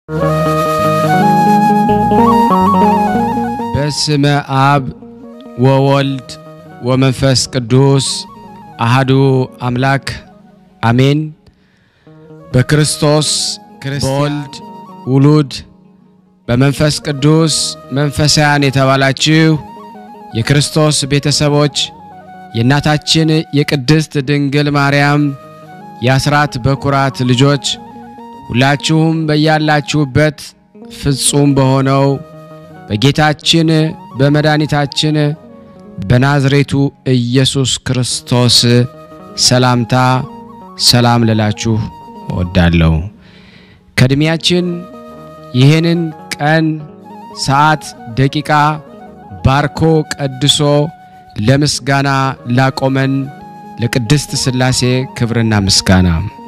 በስመ አብ ወወልድ ወመንፈስ ቅዱስ አሃዱ አምላክ አሜን። በክርስቶስ በወልድ ውሉድ በመንፈስ ቅዱስ መንፈሳውያን የተባላችሁ የክርስቶስ ቤተሰቦች የእናታችን የቅድስት ድንግል ማርያም የአስራት በኩራት ልጆች ሁላችሁም በያላችሁበት ፍጹም በሆነው በጌታችን በመድኃኒታችን በናዝሬቱ ኢየሱስ ክርስቶስ ሰላምታ ሰላም ልላችሁ እወዳለሁ። ከዕድሜያችን ይህንን ቀን፣ ሰዓት፣ ደቂቃ ባርኮ ቀድሶ ለምስጋና ላቆመን ለቅድስት ሥላሴ ክብርና ምስጋና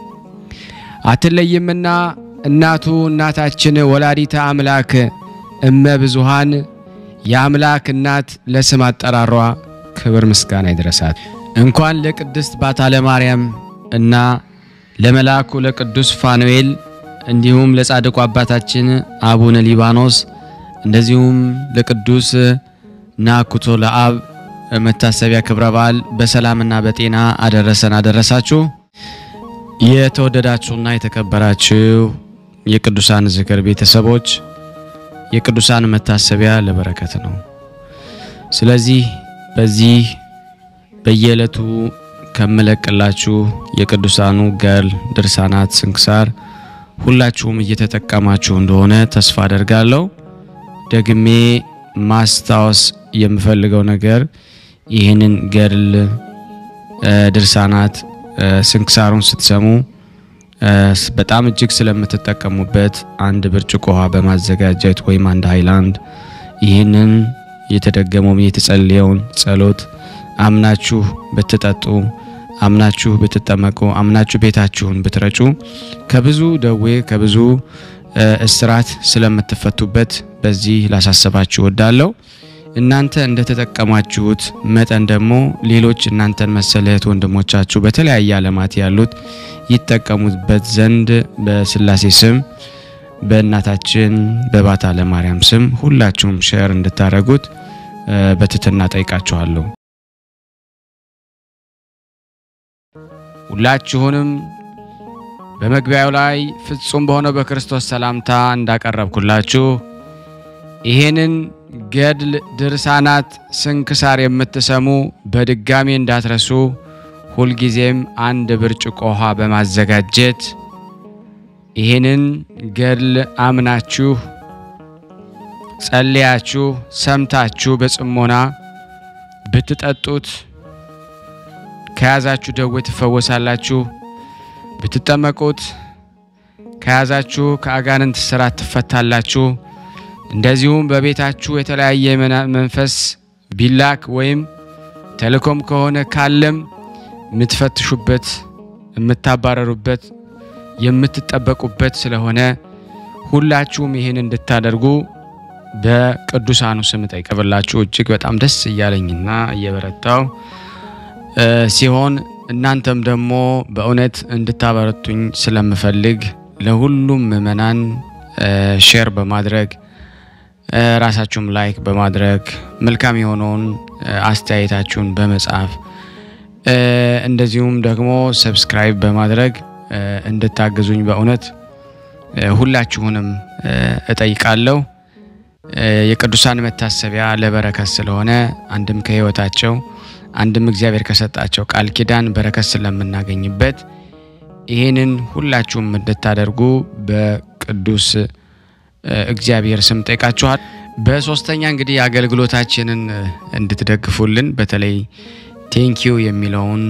አትለይምና እናቱ እናታችን ወላዲተ አምላክ እመ ብዙሃን የአምላክ እናት ለስም አጠራሯ ክብር ምስጋና ይድረሳት። እንኳን ለቅድስት ባታለ ማርያም እና ለመልአኩ ለቅዱስ ፋኑኤል እንዲሁም ለጻድቁ አባታችን አቡነ ሊባኖስ እንደዚሁም ለቅዱስ ናኩቶ ለአብ መታሰቢያ ክብረ በዓል በሰላምና በጤና አደረሰን አደረሳችሁ። የተወደዳችሁና የተከበራችሁ የቅዱሳን ዝክር ቤተሰቦች የቅዱሳን መታሰቢያ ለበረከት ነው። ስለዚህ በዚህ በየዕለቱ ከምለቅላችሁ የቅዱሳኑ ገድል፣ ድርሳናት፣ ስንክሳር ሁላችሁም እየተጠቀማችሁ እንደሆነ ተስፋ አደርጋለሁ። ደግሜ ማስታወስ የምፈልገው ነገር ይህንን ገድል፣ ድርሳናት፣ ስንክሳሩን ስትሰሙ በጣም እጅግ ስለምትጠቀሙበት አንድ ብርጭቆ ውሃ በማዘጋጀት ወይም አንድ ሃይላንድ ይህንን የተደገመውን የተጸለየውን ጸሎት አምናችሁ ብትጠጡ አምናችሁ ብትጠመቁ አምናችሁ ቤታችሁን ብትረጩ ከብዙ ደዌ ከብዙ እስራት ስለምትፈቱበት በዚህ ላሳሰባችሁ እወዳለሁ። እናንተ እንደተጠቀማችሁት መጠን ደግሞ ሌሎች እናንተን መሰል እህት ወንድሞቻችሁ በተለያየ ዓለማት ያሉት ይጠቀሙበት ዘንድ በስላሴ ስም በእናታችን በባታ ለማርያም ስም ሁላችሁም ሼር እንድታደርጉት በትህትና ጠይቃችኋለሁ። ሁላችሁንም በመግቢያው ላይ ፍጹም በሆነው በክርስቶስ ሰላምታ እንዳቀረብኩላችሁ ይሄንን ገድል ድርሳናት ስንክሳር የምትሰሙ በድጋሚ እንዳትረሱ ሁልጊዜም አንድ ብርጭቆ ውሃ በማዘጋጀት ይህንን ገድል አምናችሁ ጸልያችሁ ሰምታችሁ በጽሞና ብትጠጡት ከያዛችሁ ደዌ ትፈወሳላችሁ። ብትጠመቁት ከያዛችሁ ከአጋንንት ስራት ትፈታላችሁ። እንደዚሁም በቤታችሁ የተለያየ መንፈስ ቢላክ ወይም ተልእኮም ከሆነ ካለም የምትፈትሹበት፣ የምታባረሩበት፣ የምትጠበቁበት ስለሆነ ሁላችሁም ይህን እንድታደርጉ በቅዱሳኑ ስም ጠይቀብላችሁ እጅግ በጣም ደስ እያለኝና እየበረታው ሲሆን እናንተም ደግሞ በእውነት እንድታበረቱኝ ስለምፈልግ ለሁሉም ምእመናን ሼር በማድረግ ራሳችሁም ላይክ በማድረግ መልካም የሆነውን አስተያየታችሁን በመጻፍ እንደዚሁም ደግሞ ሰብስክራይብ በማድረግ እንድታግዙኝ በእውነት ሁላችሁንም እጠይቃለሁ። የቅዱሳን መታሰቢያ ለበረከት ስለሆነ አንድም ከሕይወታቸው አንድም እግዚአብሔር ከሰጣቸው ቃል ኪዳን በረከት ስለምናገኝበት ይህንን ሁላችሁም እንድታደርጉ በቅዱስ እግዚአብሔር ስም ጠይቃችኋል። በሶስተኛ እንግዲህ አገልግሎታችንን እንድትደግፉልን በተለይ ቴንኪዩ የሚለውን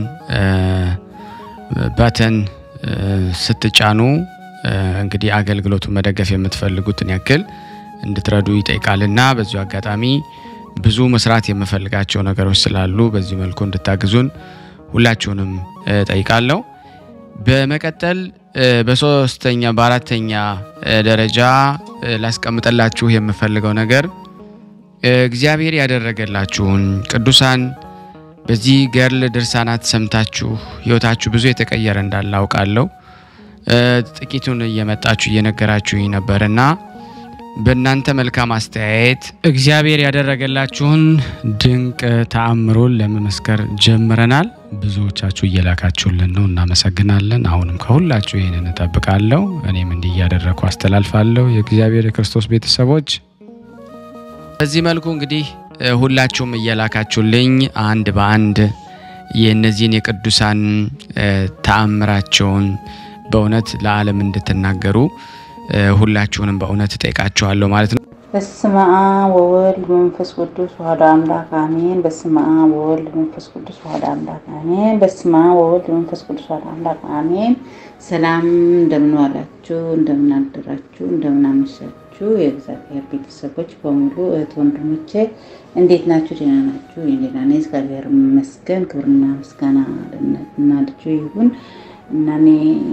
በተን ስትጫኑ እንግዲህ አገልግሎቱን መደገፍ የምትፈልጉትን ያክል እንድትረዱ ይጠይቃልና በዚሁ አጋጣሚ ብዙ መስራት የምፈልጋቸው ነገሮች ስላሉ በዚህ መልኩ እንድታግዙን ሁላችሁንም ጠይቃለሁ። በመቀጠል በሶስተኛ በአራተኛ ደረጃ ላስቀምጠላችሁ የምፈልገው ነገር እግዚአብሔር ያደረገላችሁን ቅዱሳን በዚህ ገድል ድርሳናት ሰምታችሁ ሕይወታችሁ ብዙ የተቀየረ እንዳለ አውቃለሁ። ጥቂቱን እየመጣችሁ እየነገራችሁኝ ነበርና በእናንተ መልካም አስተያየት እግዚአብሔር ያደረገላችሁን ድንቅ ተአምሮን ለመመስከር ጀምረናል። ብዙዎቻችሁ እየላካችሁልን ነው፣ እናመሰግናለን። አሁንም ከሁላችሁ ይህንን እጠብቃለሁ። እኔም እንዲህ እያደረግኩ አስተላልፋለሁ። የእግዚአብሔር የክርስቶስ ቤተሰቦች በዚህ መልኩ እንግዲህ ሁላችሁም እየላካችሁልኝ አንድ በአንድ የእነዚህን የቅዱሳን ተአምራቸውን በእውነት ለዓለም እንድትናገሩ ሁላችሁንም በእውነት እጠይቃችኋለሁ ማለት ነው። በስመ አብ ወወልድ መንፈስ ቅዱስ ዋህዶ አምላክ አሜን። በስመ አብ ወወልድ መንፈስ ቅዱስ ዋህዶ አምላክ አሜን። በስመ አብ ወወልድ መንፈስ ቅዱስ ዋህዶ አምላክ አሜን። ሰላም እንደምን ዋላችሁ፣ እንደምን አደራችሁ፣ እንደምን አመሻችሁ የእግዚአብሔር ቤተሰቦች በሙሉ እህት ወንድሞቼ እንዴት ናችሁ? ደህና ናችሁ? እኔ ደህና ነኝ፣ እግዚአብሔር ይመስገን። ክብርና ምስጋና ለእናትና ልጁ ይሁን እና እኔ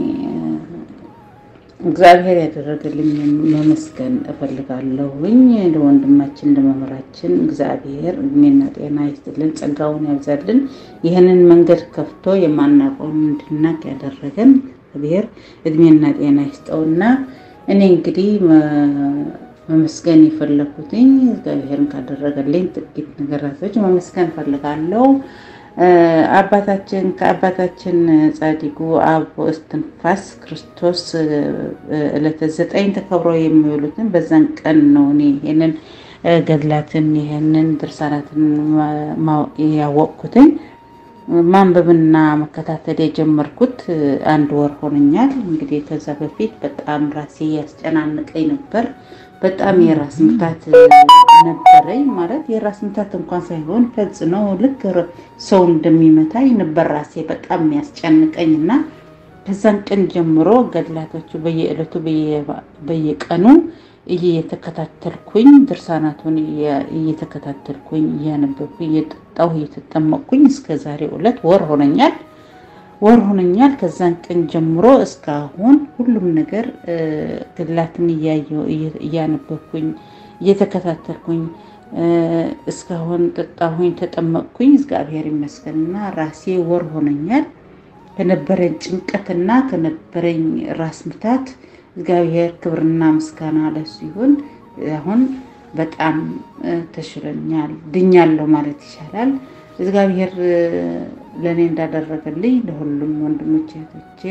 እግዚአብሔር ያደረገልኝ መመስገን እፈልጋለሁኝ። ለወንድማችን ለመምህራችን እግዚአብሔር እድሜና ጤና ይስጥልን፣ ጸጋውን ያብዛልን። ይህንን መንገድ ከፍቶ የማናውቀውን እንድናቅ ያደረገን እግዚአብሔር እድሜና ጤና ይስጠውና እኔ እንግዲህ መመስገን የፈለኩትኝ እግዚአብሔርን ካደረገልኝ ጥቂት ነገራቶች መመስገን እፈልጋለሁ። አባታችን ከአባታችን ጻዲቁ አብ እስትንፋስ ክርስቶስ ዕለተ ዘጠኝ ተከብሮ የሚውሉትን በዛን ቀን ነው እኔ ይህንን ገድላትን ይህንን ድርሳናትን ያወቅኩትኝ ማንበብና መከታተል የጀመርኩት አንድ ወር ሆነኛል። እንግዲህ ከዛ በፊት በጣም ራሴ ያስጨናንቀኝ ነበር። በጣም የራስ ምታት ነበረኝ። ማለት የራስ ምታት እንኳን ሳይሆን ፈጽሞ ልክ ሰው እንደሚመታኝ ነበር ራሴ በጣም የሚያስጨንቀኝ እና ከዛን ቀን ጀምሮ ገድላቶቹ በየዕለቱ በየቀኑ እየተከታተልኩኝ ድርሳናቱን እየተከታተልኩኝ እያነበብኩኝ እየጠጣሁ እየተጠመቅኩኝ እስከ ዛሬው ዕለት ወር ሆነኛል ወር ሆነኛል። ከዛን ቀን ጀምሮ እስካሁን ሁሉም ነገር ገድላትን እያየሁ እያነበብኩኝ እየተከታተልኩኝ እስካሁን ጠጣሁኝ፣ ተጠመቅኩኝ። እግዚአብሔር ይመስገንና ራሴ ወር ሆነኛል። ከነበረኝ ጭንቀትና ከነበረኝ ራስ ምታት እግዚአብሔር ክብርና ምስጋና ለሱ ይሁን። አሁን በጣም ተሽሎኛል፣ ድኛለሁ ማለት ይቻላል። እግዚአብሔር ለእኔ እንዳደረገልኝ ለሁሉም ወንድሞቼ እህቶቼ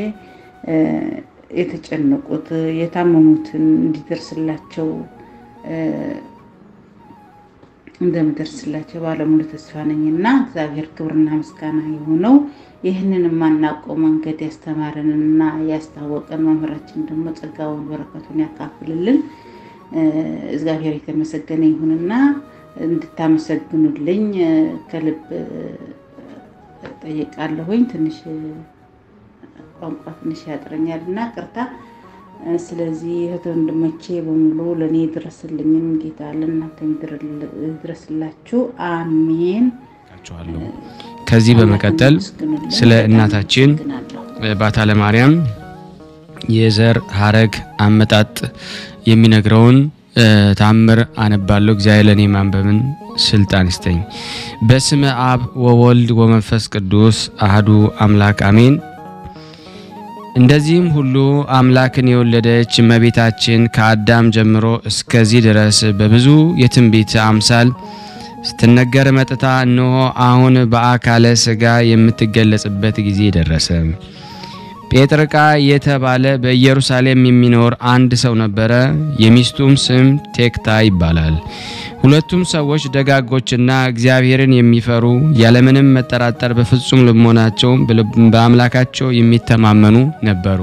የተጨነቁት የታመሙትን እንዲደርስላቸው እንደምደርስላቸው ባለሙሉ ተስፋ ነኝና እግዚአብሔር ክብርና ምስጋና የሆነው ይህንን የማናውቀው መንገድ ያስተማረንና ያስታወቀን መምህራችን ደግሞ ጸጋውን በረከቱን ያካፍልልን። እግዚአብሔር የተመሰገነ ይሁንና እንድታመሰግኑልኝ ከልብ ጠይቃለሁኝ። ትንሽ ቋንቋ ትንሽ ያጥረኛል እና ቅርታ። ስለዚህ እህት ወንድሞቼ በሙሉ ለእኔ ድረስልኝም ጌታ ለእናንተ ድረስላችሁ። አሜን። ከዚህ በመቀጠል ስለ እናታችን ባታለ ማርያም የዘር ሀረግ አመጣጥ የሚነግረውን ታምር አነባለሁ። እግዚአብሔር ለእኔ ማንበብን ስልጣን ይስጠኝ። በስመ አብ ወወልድ ወመንፈስ ቅዱስ አህዱ አምላክ አሜን። እንደዚህም ሁሉ አምላክን የወለደች እመቤታችን ከአዳም ጀምሮ እስከዚህ ድረስ በብዙ የትንቢት አምሳል ስትነገር መጥታ እነሆ አሁን በአካለ ሥጋ የምትገለጽበት ጊዜ ደረሰ። ጴጥርቃ የተባለ በኢየሩሳሌም የሚኖር አንድ ሰው ነበረ። የሚስቱም ስም ቴክታ ይባላል። ሁለቱም ሰዎች ደጋጎችና እግዚአብሔርን የሚፈሩ ያለምንም መጠራጠር በፍጹም ልቦናቸው በአምላካቸው የሚተማመኑ ነበሩ።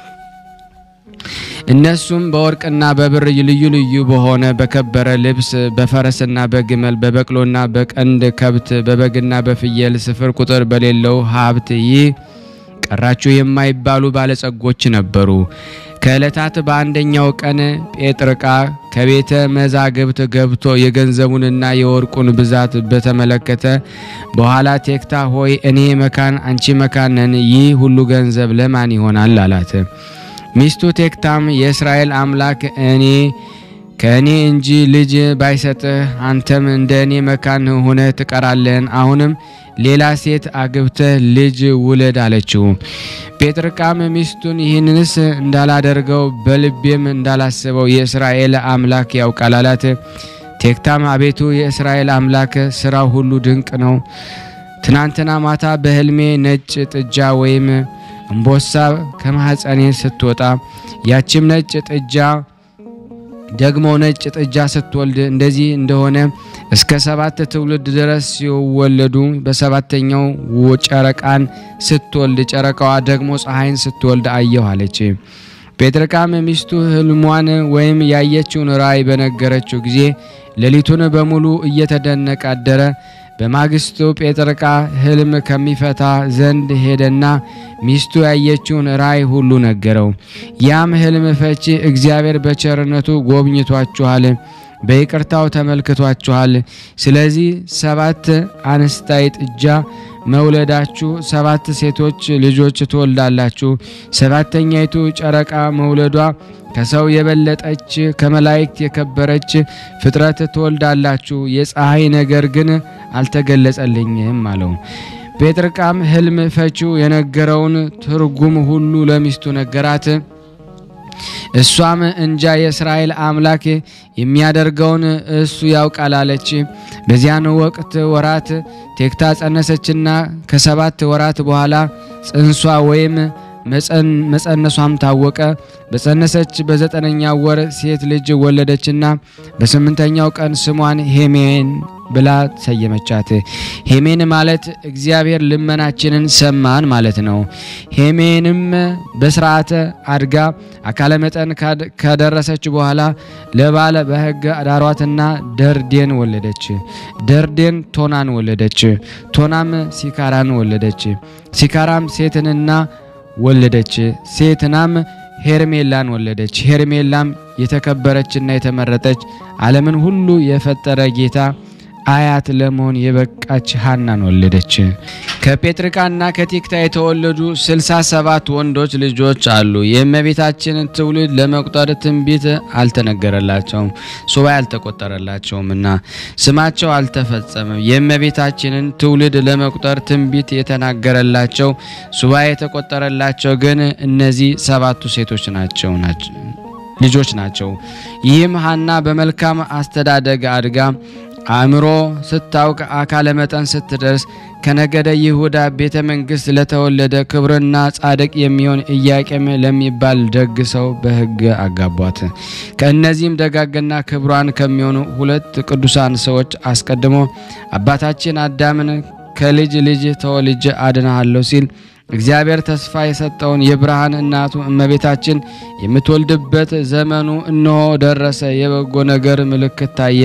እነሱም በወርቅና በብር ልዩ ልዩ በሆነ በከበረ ልብስ በፈረስና በግመል በበቅሎና በቀንድ ከብት በበግና በፍየል ስፍር ቁጥር በሌለው ሀብት ይህ ቀራችሁ የማይባሉ ባለጸጎች ነበሩ። ከዕለታት በአንደኛው ቀን ጴጥርቃ ከቤተ መዛግብት ገብቶ የገንዘቡንና የወርቁን ብዛት በተመለከተ በኋላ ቴክታ ሆይ እኔ መካን፣ አንቺ መካን ነን፣ ይህ ሁሉ ገንዘብ ለማን ይሆናል? አላት። ሚስቱ ቴክታም የእስራኤል አምላክ እኔ ከእኔ እንጂ ልጅ ባይሰጥህ አንተም እንደ እኔ መካን ሆነህ ትቀራለህን? አሁንም ሌላ ሴት አግብተህ ልጅ ውለድ አለችው። ጴጥርቃም ሚስቱን ይህንንስ እንዳላደርገው በልቤም እንዳላስበው የእስራኤል አምላክ ያውቃል አላት። ቴክታም አቤቱ የእስራኤል አምላክ ስራው ሁሉ ድንቅ ነው። ትናንትና ማታ በሕልሜ ነጭ ጥጃ ወይም እምቦሳ ከማኅፀኔ ስትወጣ ያችም ነጭ ጥጃ ደግሞ ነጭ ጥጃ ስትወልድ እንደዚህ እንደሆነ እስከ ሰባት ትውልድ ድረስ ሲወለዱ በሰባተኛው ጨረቃን ስትወልድ ጨረቃዋ ደግሞ ፀሐይን ስትወልድ አየሁ አለች። ጴጥርቃም ሚስቱ ሕልሟን ወይም ያየችውን ራእይ በነገረችው ጊዜ ሌሊቱን በሙሉ እየተደነቀ አደረ። በማግስቱ ጴጥርቃ ሕልም ከሚፈታ ዘንድ ሄደና ሚስቱ ያየችውን ራእይ ሁሉ ነገረው። ያም ሕልም ፈቺ እግዚአብሔር በቸርነቱ ጎብኝቷችኋል፣ በይቅርታው ተመልክቷችኋል። ስለዚህ ሰባት አንስታይ ጥጃ መውለዳችሁ ሰባት ሴቶች ልጆች ትወልዳላችሁ። ሰባተኛይቱ ጨረቃ መውለዷ ከሰው የበለጠች ከመላእክት የከበረች ፍጥረት ትወልዳላችሁ። የፀሐይ ነገር ግን አልተገለጸልኝም አለው። ጴጥርቃም ሕልም ፈቺው የነገረውን ትርጉም ሁሉ ለሚስቱ ነገራት። እሷም እንጃ የእስራኤል አምላክ የሚያደርገውን እሱ ያውቃል አለች። በዚያን ወቅት ወራት ቴክታ ጸነሰችና ከሰባት ወራት በኋላ ጽንሷ ወይም መጸነሷም ታወቀ። በጸነሰች በዘጠነኛ ወር ሴት ልጅ ወለደችና በስምንተኛው ቀን ስሟን ሄሜን ብላ ሰየመቻት። ሄሜን ማለት እግዚአብሔር ልመናችንን ሰማን ማለት ነው። ሄሜንም በስርዓተ አድጋ አካለ መጠን ከደረሰች በኋላ ለባለ በሕግ ዳሯትና ደርዴን ወለደች። ደርዴን ቶናን ወለደች። ቶናም ሲካራን ወለደች። ሲካራም ሴትንና ወለደች። ሴትናም ሄርሜላን ወለደች። ሄርሜላም የተከበረችና የተመረጠች ዓለምን ሁሉ የፈጠረ ጌታ አያት ለመሆን የበቃች ሀናን ወለደች። ከጴጥርቃና ከቴክታ የተወለዱ ስልሳ ሰባት ወንዶች ልጆች አሉ። የእመቤታችንን ትውልድ ለመቁጠር ትንቢት አልተነገረላቸውም፣ ሱባኤ አልተቆጠረላቸውምና ስማቸው አልተፈጸመም። የእመቤታችንን ትውልድ ለመቁጠር ትንቢት የተናገረላቸው ሱባኤ የተቆጠረላቸው ግን እነዚህ ሰባቱ ሴቶች ናቸው ናቸው ልጆች ናቸው። ይህም ሀና በመልካም አስተዳደግ አድጋ አእምሮ ስታውቅ አካለ መጠን ስትደርስ ከነገደ ይሁዳ ቤተ መንግሥት ለተወለደ ክብርና ጻድቅ የሚሆን ኢያቄም ለሚባል ደግ ሰው በሕግ አጋቧት። ከእነዚህም ደጋግና ክብሯን ከሚሆኑ ሁለት ቅዱሳን ሰዎች አስቀድሞ አባታችን አዳምን ከልጅ ልጅ ተወልጄ አድናሃለሁ ሲል እግዚአብሔር ተስፋ የሰጠውን የብርሃን እናቱ እመቤታችን የምትወልድበት ዘመኑ እነሆ ደረሰ። የበጎ ነገር ምልክት ታየ።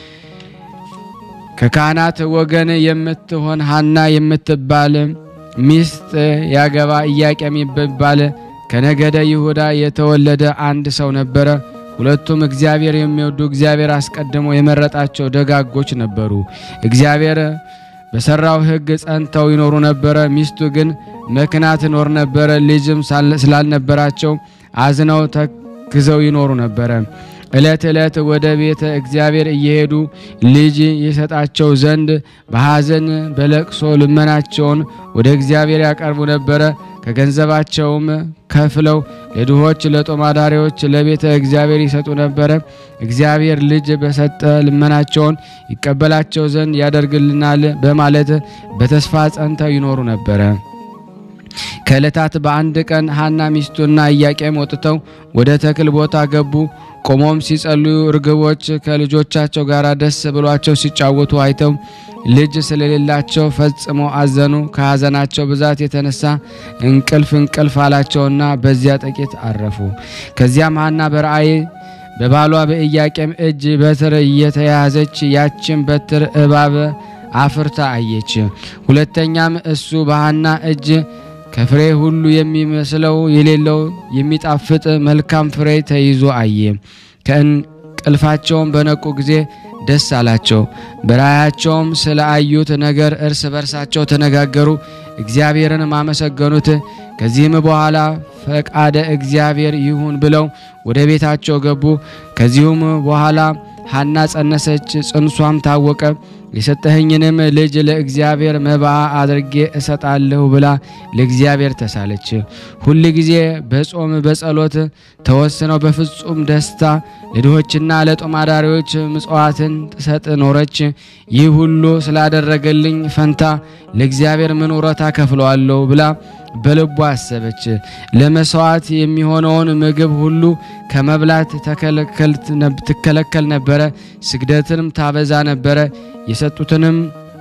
ከካህናት ወገን የምትሆን ሀና የምትባል ሚስት ያገባ ኢያቄም የሚባል ከነገደ ይሁዳ የተወለደ አንድ ሰው ነበረ። ሁለቱም እግዚአብሔር የሚወዱ እግዚአብሔር አስቀድሞ የመረጣቸው ደጋጎች ነበሩ። እግዚአብሔር በሰራው ሕግ ጸንተው ይኖሩ ነበረ። ሚስቱ ግን መክና ትኖር ነበረ። ልጅም ስላልነበራቸው አዝነው ተክዘው ይኖሩ ነበረ። ዕለት ዕለት ወደ ቤተ እግዚአብሔር እየሄዱ ልጅ የሰጣቸው ዘንድ በሐዘን በለቅሶ ልመናቸውን ወደ እግዚአብሔር ያቀርቡ ነበረ። ከገንዘባቸውም ከፍለው ለድሆች፣ ለጦማዳሪዎች፣ ለቤተ እግዚአብሔር ይሰጡ ነበረ። እግዚአብሔር ልጅ በሰጠ ልመናቸውን ይቀበላቸው ዘንድ ያደርግልናል በማለት በተስፋ ጸንተው ይኖሩ ነበረ። ከዕለታት በአንድ ቀን ሐና ሚስቱና ኢያቄም ወጥተው ወደ ተክል ቦታ ገቡ። ቆሞም ሲጸልዩ ርግቦች ከልጆቻቸው ጋር ደስ ብሏቸው ሲጫወቱ አይተው ልጅ ስለሌላቸው ፈጽሞ አዘኑ። ከሐዘናቸው ብዛት የተነሳ እንቅልፍ እንቅልፍ አላቸውና በዚያ ጥቂት አረፉ። ከዚያም ሐና በራእይ በባሏ በኢያቄም እጅ በትር እየተያዘች ያችን በትር እባብ አፍርታ አየች። ሁለተኛም እሱ በሐና እጅ ከፍሬ ሁሉ የሚመስለው የሌለው የሚጣፍጥ መልካም ፍሬ ተይዞ አየ። ከእንቅልፋቸውም በነቁ ጊዜ ደስ አላቸው። በራእያቸውም ስለ አዩት ነገር እርስ በርሳቸው ተነጋገሩ። እግዚአብሔርንም አመሰገኑት። ከዚህም በኋላ ፈቃደ እግዚአብሔር ይሁን ብለው ወደ ቤታቸው ገቡ። ከዚሁም በኋላ ሐና ጸነሰች፣ ጽንሷም ታወቀ። የሰጠኸኝንም ልጅ ለእግዚአብሔር መባ አድርጌ እሰጣለሁ ብላ ለእግዚአብሔር ተሳለች። ሁል ጊዜ በጾም በጸሎት ተወስነው በፍጹም ደስታ ለድሆችና ለጦም አዳሪዎች ምጽዋትን ትሰጥ ኖረች። ይህ ሁሉ ስላደረገልኝ ፈንታ ለእግዚአብሔር ምን ውረታ ከፍለዋለሁ ብላ በልቧ አሰበች። ለመስዋዕት የሚሆነውን ምግብ ሁሉ ከመብላት ትከለከል ነበረ። ስግደትንም ታበዛ ነበረ። የሰጡትንም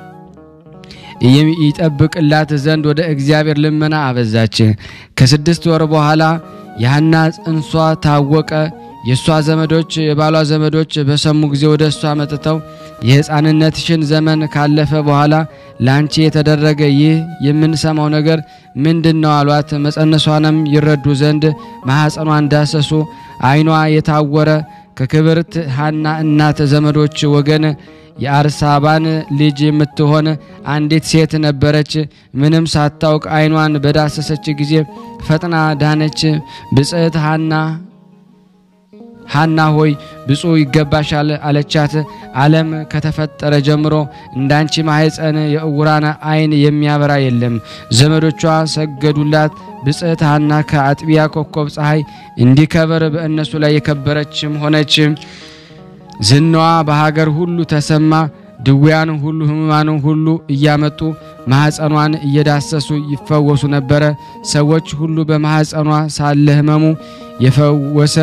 ይጠብቅላት ዘንድ ወደ እግዚአብሔር ልመና አበዛች። ከስድስት ወር በኋላ የሐና ጽንሷ ታወቀ። የእሷ ዘመዶች የባሏ ዘመዶች በሰሙ ጊዜ ወደ እሷ መጥተው የሕፃንነትሽን ዘመን ካለፈ በኋላ ለአንቺ የተደረገ ይህ የምንሰማው ነገር ምንድን ነው አሏት። መጸነሷንም ይረዱ ዘንድ ማኅፀኗን ዳሰሱ። ዓይኗ የታወረ ከክብርት ሐና እናት ዘመዶች ወገን የአርሳባን ልጅ የምትሆን አንዲት ሴት ነበረች። ምንም ሳታውቅ ዓይኗን በዳሰሰች ጊዜ ፈጥና ዳነች። ብጽዕት ሐና ሐና ሆይ ብፁዕ ይገባሻል አለቻት። ዓለም ከተፈጠረ ጀምሮ እንዳንቺ ማኅፀን የእውራን ዓይን የሚያበራ የለም። ዘመዶቿ ሰገዱላት። ብጽዕት ሐና ከአጥቢያ ኮከብ ፀሐይ እንዲከበር በእነሱ ላይ የከበረችም ሆነች። ዝናዋ በሀገር ሁሉ ተሰማ። ድውያን ሁሉ ሕሙማን ሁሉ እያመጡ ማኅፀኗን እየዳሰሱ ይፈወሱ ነበረ። ሰዎች ሁሉ በማኅፀኗ ሳለ ሕመሙ የፈወሰ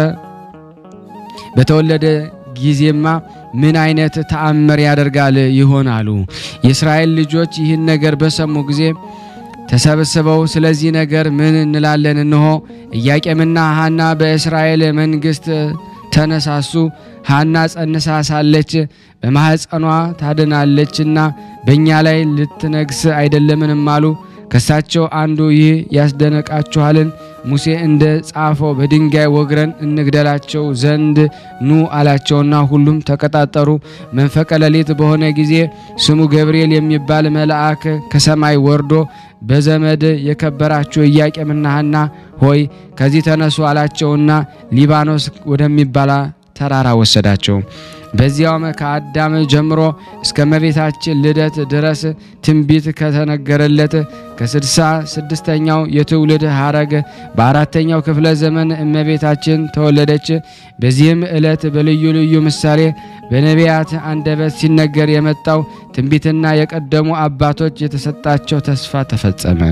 በተወለደ ጊዜማ ምን አይነት ተአምር ያደርጋል ይሆናሉ። የእስራኤል ልጆች ይህን ነገር በሰሙ ጊዜ ተሰብስበው ስለዚህ ነገር ምን እንላለን? እንሆ ኢያቄምና ሐና በእስራኤል መንግሥት ተነሳሱ። ሐና ጸንሳ ሳለች በማኅፀኗ ታድናለችና በእኛ ላይ ልትነግስ አይደለምንም አሉ። ከሳቸው አንዱ ይህ ያስደነቃችኋልን? ሙሴ እንደ ጻፈው በድንጋይ ወግረን እንግደላቸው ዘንድ ኑ አላቸውና ሁሉም ተቀጣጠሩ። መንፈቀ ሌሊት በሆነ ጊዜ ስሙ ገብርኤል የሚባል መልአክ ከሰማይ ወርዶ በዘመድ የከበራችሁ ኢያቄምና ሐና ሆይ ከዚህ ተነሱ አላቸውና ሊባኖስ ወደሚባል ተራራ ወሰዳቸው። በዚያውም ከአዳም ጀምሮ እስከ እመቤታችን ልደት ድረስ ትንቢት ከተነገረለት ከስድሳ ስድስተኛው የትውልድ ሐረግ በአራተኛው ክፍለ ዘመን እመቤታችን ተወለደች። በዚህም ዕለት በልዩ ልዩ ምሳሌ በነቢያት አንደበት ሲነገር የመጣው ትንቢትና የቀደሙ አባቶች የተሰጣቸው ተስፋ ተፈጸመ።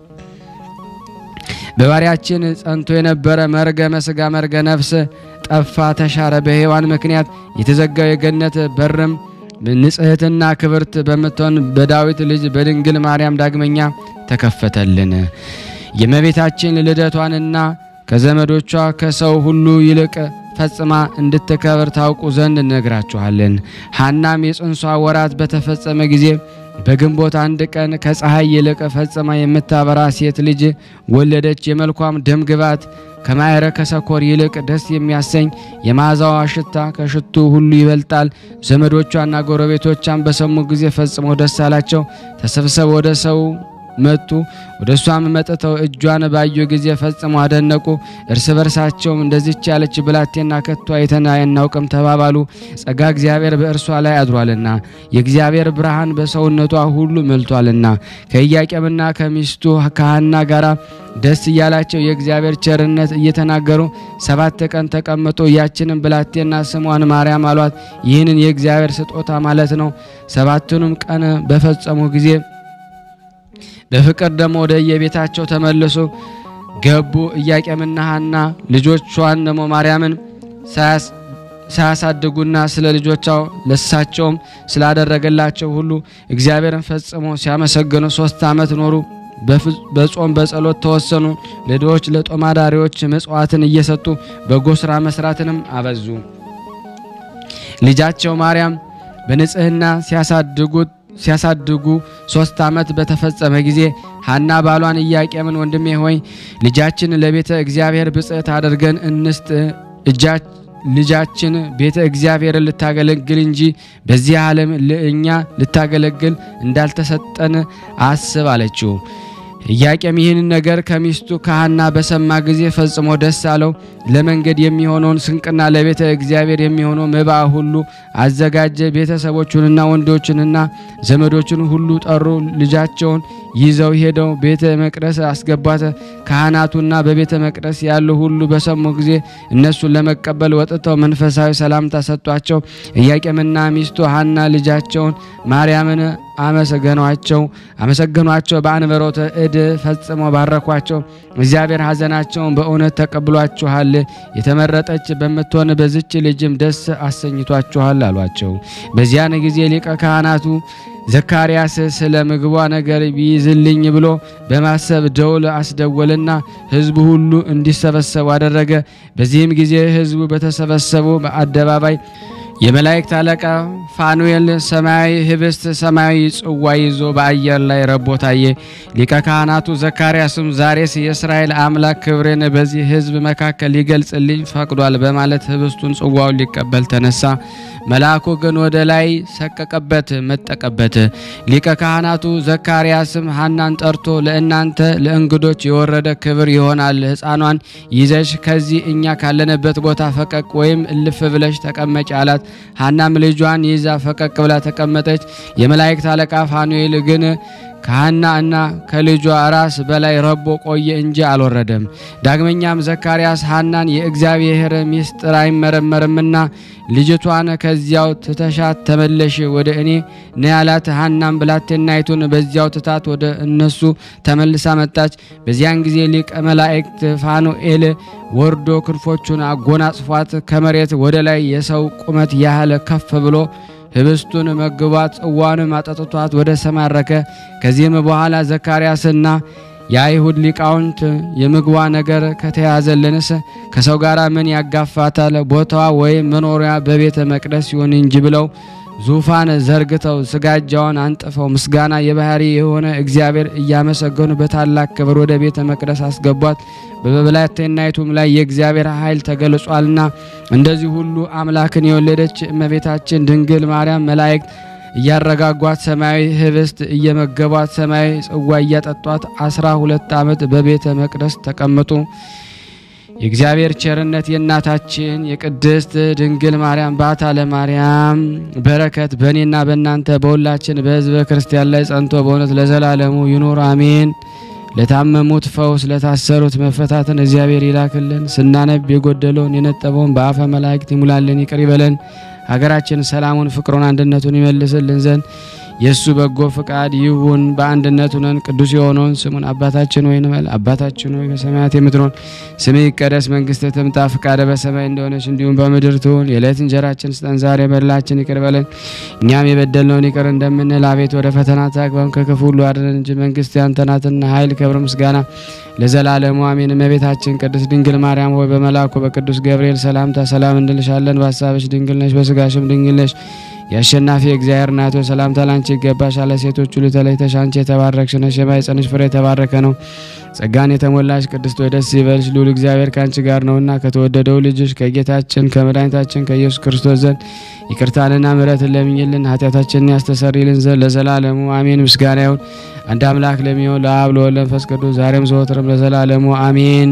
በባሪያችን ጸንቶ የነበረ መርገመ ሥጋ መርገ ነፍስ ጠፋ፣ ተሻረ። በሔዋን ምክንያት የተዘጋው የገነት በርም ንጽሕትና ክብርት በምትሆን በዳዊት ልጅ በድንግል ማርያም ዳግመኛ ተከፈተልን። የእመቤታችን ልደቷንና ከዘመዶቿ ከሰው ሁሉ ይልቅ ፈጽማ እንድትከብር ታውቁ ዘንድ እነግራችኋለን። ሐናም የጽንሷ ወራት በተፈጸመ ጊዜ በግንቦት አንድ ቀን ከፀሐይ ይልቅ ፈጽማ የምታበራ ሴት ልጅ ወለደች። የመልኳም ደም ግባት ከማዕረ ከሰኮር ይልቅ ደስ የሚያሰኝ የመዓዛዋ ሽታ ከሽቱ ሁሉ ይበልጣል። ዘመዶቿና ጎረቤቶቿን በሰሙ ጊዜ ፈጽመው ደስ አላቸው። ተሰብስበው ወደ ሰው መጡ። ወደ እሷም መጥተው እጇን ባዩ ጊዜ ፈጽመው አደነቁ። እርስ በርሳቸውም እንደዚች ያለች ብላቴና ከቶ አይተን አናውቅም ተባባሉ። ጸጋ እግዚአብሔር በእርሷ ላይ አድሯልና የእግዚአብሔር ብርሃን በሰውነቷ ሁሉ መልቷልና። ከኢያቄምና ከሚስቱ ከሐና ጋር ደስ እያላቸው የእግዚአብሔር ቸርነት እየተናገሩ ሰባት ቀን ተቀምጦ ያችንን ብላቴና ስሟን ማርያም አሏት። ይህንን የእግዚአብሔር ስጦታ ማለት ነው። ሰባቱንም ቀን በፈጸሙ ጊዜ በፍቅር ደግሞ ወደ የቤታቸው ተመልሶ ገቡ። ኢያቄምና ሐና ልጆቿን ደግሞ ማርያምን ሳያሳድጉና ስለ ልጆቻው ለሳቸውም ስላደረገላቸው ሁሉ እግዚአብሔርን ፈጽሞ ሲያመሰግኑ ሶስት ዓመት ኖሩ። በጾም በጸሎት ተወሰኑ። ለድሆች ለጦም አዳሪዎች ምጽዋትን እየሰጡ በጎ ሥራ መስራትንም አበዙ። ልጃቸው ማርያም በንጽህና ሲያሳድጉት ሲያሳድጉ ሶስት ዓመት በተፈጸመ ጊዜ ሐና ባሏን ኢያቄምን ወንድሜ ሆይ ልጃችን ለቤተ እግዚአብሔር ብጽዕት አድርገን እንስጥ ልጃችን ቤተ እግዚአብሔርን ልታገለግል እንጂ በዚህ ዓለም ለእኛ ልታገለግል እንዳልተሰጠን አስብ አለችው። ኢያቄም ይህን ነገር ከሚስቱ ከሐና በሰማ ጊዜ ፈጽሞ ደስ አለው። ለመንገድ የሚሆነውን ስንቅና ለቤተ እግዚአብሔር የሚሆነው መባ ሁሉ አዘጋጀ። ቤተሰቦቹንና ወንዶችንና ዘመዶችን ሁሉ ጠሩ። ልጃቸውን ይዘው ሄደው ቤተ መቅደስ አስገቧት። ካህናቱና በቤተ መቅደስ ያሉ ሁሉ በሰሙ ጊዜ እነሱን ለመቀበል ወጥተው መንፈሳዊ ሰላምታ ሰጧቸው። ኢያቄምና ሚስቱ ሐና ልጃቸውን ማርያምን አመሰገኗቸው አመሰገኗቸው በአንበሮተ እድ ፈጽመው ባረኳቸው። እግዚአብሔር ሐዘናቸውን በእውነት ተቀብሏችኋል፣ የተመረጠች በምትሆን በዝች ልጅም ደስ አሰኝቷችኋል አሏቸው። በዚያን ጊዜ ሊቀ ካህናቱ ዘካርያስ ስለ ምግቧ ነገር ቢይዝልኝ ብሎ በማሰብ ደውል አስደወልና ሕዝቡ ሁሉ እንዲሰበሰቡ አደረገ። በዚህም ጊዜ ሕዝቡ በተሰበሰቡ በአደባባይ የመላእክት አለቃ ፋኑኤል ሰማያዊ ህብስት ሰማያዊ ጽዋ ይዞ በአየር ላይ ረቦ ታየ። ሊቀ ካህናቱ ዘካርያስም ዛሬስ የእስራኤል አምላክ ክብሬን በዚህ ሕዝብ መካከል ሊገልጽልኝ ፈቅዷል በማለት ህብስቱን ጽዋውን ሊቀበል ተነሳ። መልአኩ ግን ወደ ላይ ሰቀቀበት፣ መጠቀበት። ሊቀ ካህናቱ ዘካርያስም ሐናን ጠርቶ ለእናንተ ለእንግዶች የወረደ ክብር ይሆናል። ሕፃኗን ይዘሽ ከዚህ እኛ ካለንበት ቦታ ፈቀቅ ወይም እልፍ ብለሽ ተቀመጭ አላት። ሐናም ልጇን ይዛ ፈቀቅ ብላ ተቀመጠች። የመላእክት አለቃ ፋኑኤል ግን ከሐና እና ከልጇ ራስ በላይ ረቦ ቆየ እንጂ አልወረደም። ዳግመኛም ዘካርያስ ሐናን የእግዚአብሔር ምስጢር አይመረመርምና ልጅቷን ከዚያው ትተሻት ተመለሽ ወደ እኔ ነ ያላት። ሐናም ብላቴናይቱን በዚያው ትታት ወደ እነሱ ተመልሳ መጣች። በዚያን ጊዜ ሊቀ መላእክት ፋኑኤል ወርዶ ክንፎቹን አጎናጽፏት ከመሬት ወደ ላይ የሰው ቁመት ያህል ከፍ ብሎ ህብስቱን መግቧት ጽዋንም አጠጥቷት ወደ ሰማይ አረከ። ከዚህም በኋላ ዘካርያስና የአይሁድ ሊቃውንት የምግቧ ነገር ከተያዘልንስ ከሰው ጋር ምን ያጋፋታል? ቦታዋ ወይም መኖሪያ በቤተ መቅደስ ይሁን እንጂ ብለው ዙፋን ዘርግተው ስጋጃዋን አንጥፈው ምስጋና የባህሪ የሆነ እግዚአብሔር እያመሰገኑ በታላቅ ክብር ወደ ቤተ መቅደስ አስገቧት። በብላቴናይቱም ላይ የእግዚአብሔር ኃይል ተገልጿልና እንደዚህ ሁሉ አምላክን የወለደች እመቤታችን ድንግል ማርያም መላእክት እያረጋጓት ሰማያዊ ህብስት እየመገቧት ሰማያዊ ጽዋ እያጠጧት አስራ ሁለት ዓመት በቤተ መቅደስ ተቀመጡ። የእግዚአብሔር ቸርነት የእናታችን የቅድስት ድንግል ማርያም ባታ ለማርያም በረከት በእኔና በእናንተ በሁላችን በሕዝበ ክርስቲያን ላይ ጸንቶ በእውነት ለዘላለሙ ይኑር አሜን። ለታመሙት ፈውስ፣ ለታሰሩት መፈታትን እግዚአብሔር ይላክልን። ስናነብ የጎደለውን የነጠበውን በአፈ መላእክት ይሙላልን፣ ይቅር ይበለን። ሀገራችን ሰላሙን፣ ፍቅሩን፣ አንድነቱን ይመልስልን ዘንድ የእሱ በጎ ፍቃድ ይሁን። በአንድነት ሆነን ቅዱስ የሆነውን ስሙን አባታችን ሆይ እንበል። አባታችን ሆይ በሰማያት የምትኖር ስምህ ይቀደስ፣ መንግስትህ ትምጣ፣ ፍቃደ በሰማይ እንደሆነች እንዲሁም በምድር ትሁን። የዕለት እንጀራችን ስጠን ዛሬ፣ በደላችን ይቅር በለን እኛም የበደልነውን ይቅር እንደምንል። አቤት ወደ ፈተና አታግባን፣ ከክፉ ሁሉ አድነን እንጂ መንግስት ያንተ ናትና፣ ኃይል፣ ክብር፣ ምስጋና ለዘላለሙ አሜን። እመቤታችን ቅድስት ድንግል ማርያም ሆይ በመልአኩ በቅዱስ ገብርኤል ሰላምታ ሰላም እንልሻለን። በሀሳብሽ ድንግል ነሽ፣ በስጋሽም ድንግል ነሽ። የአሸናፊ እግዚአብሔር እናት ሆይ ሰላምታ ላንቺ ይገባሻል። ሴቶች ሁሉ ተለይተሽ አንቺ የተባረክሽ ነሽ፣ የማኅፀንሽ ፍሬ የተባረከ ነው። ጸጋን የተሞላሽ ቅድስት ሆይ ደስ ይበልሽ፣ ልዑል እግዚአብሔር ከአንቺ ጋር ነውና ከተወደደው ልጅሽ ከጌታችን ከመድኃኒታችን ከኢየሱስ ክርስቶስ ዘንድ ይቅርታንና ምሕረትን ለምኝልን ኃጢአታችንን ያስተሰርይልን ዘንድ ለዘላለሙ አሜን። ምስጋና ይሁን አንድ አምላክ ለሚሆን ለአብ ለወልድ ለመንፈስ ቅዱስ ዛሬም ዘወትርም ለዘላለሙ አሜን።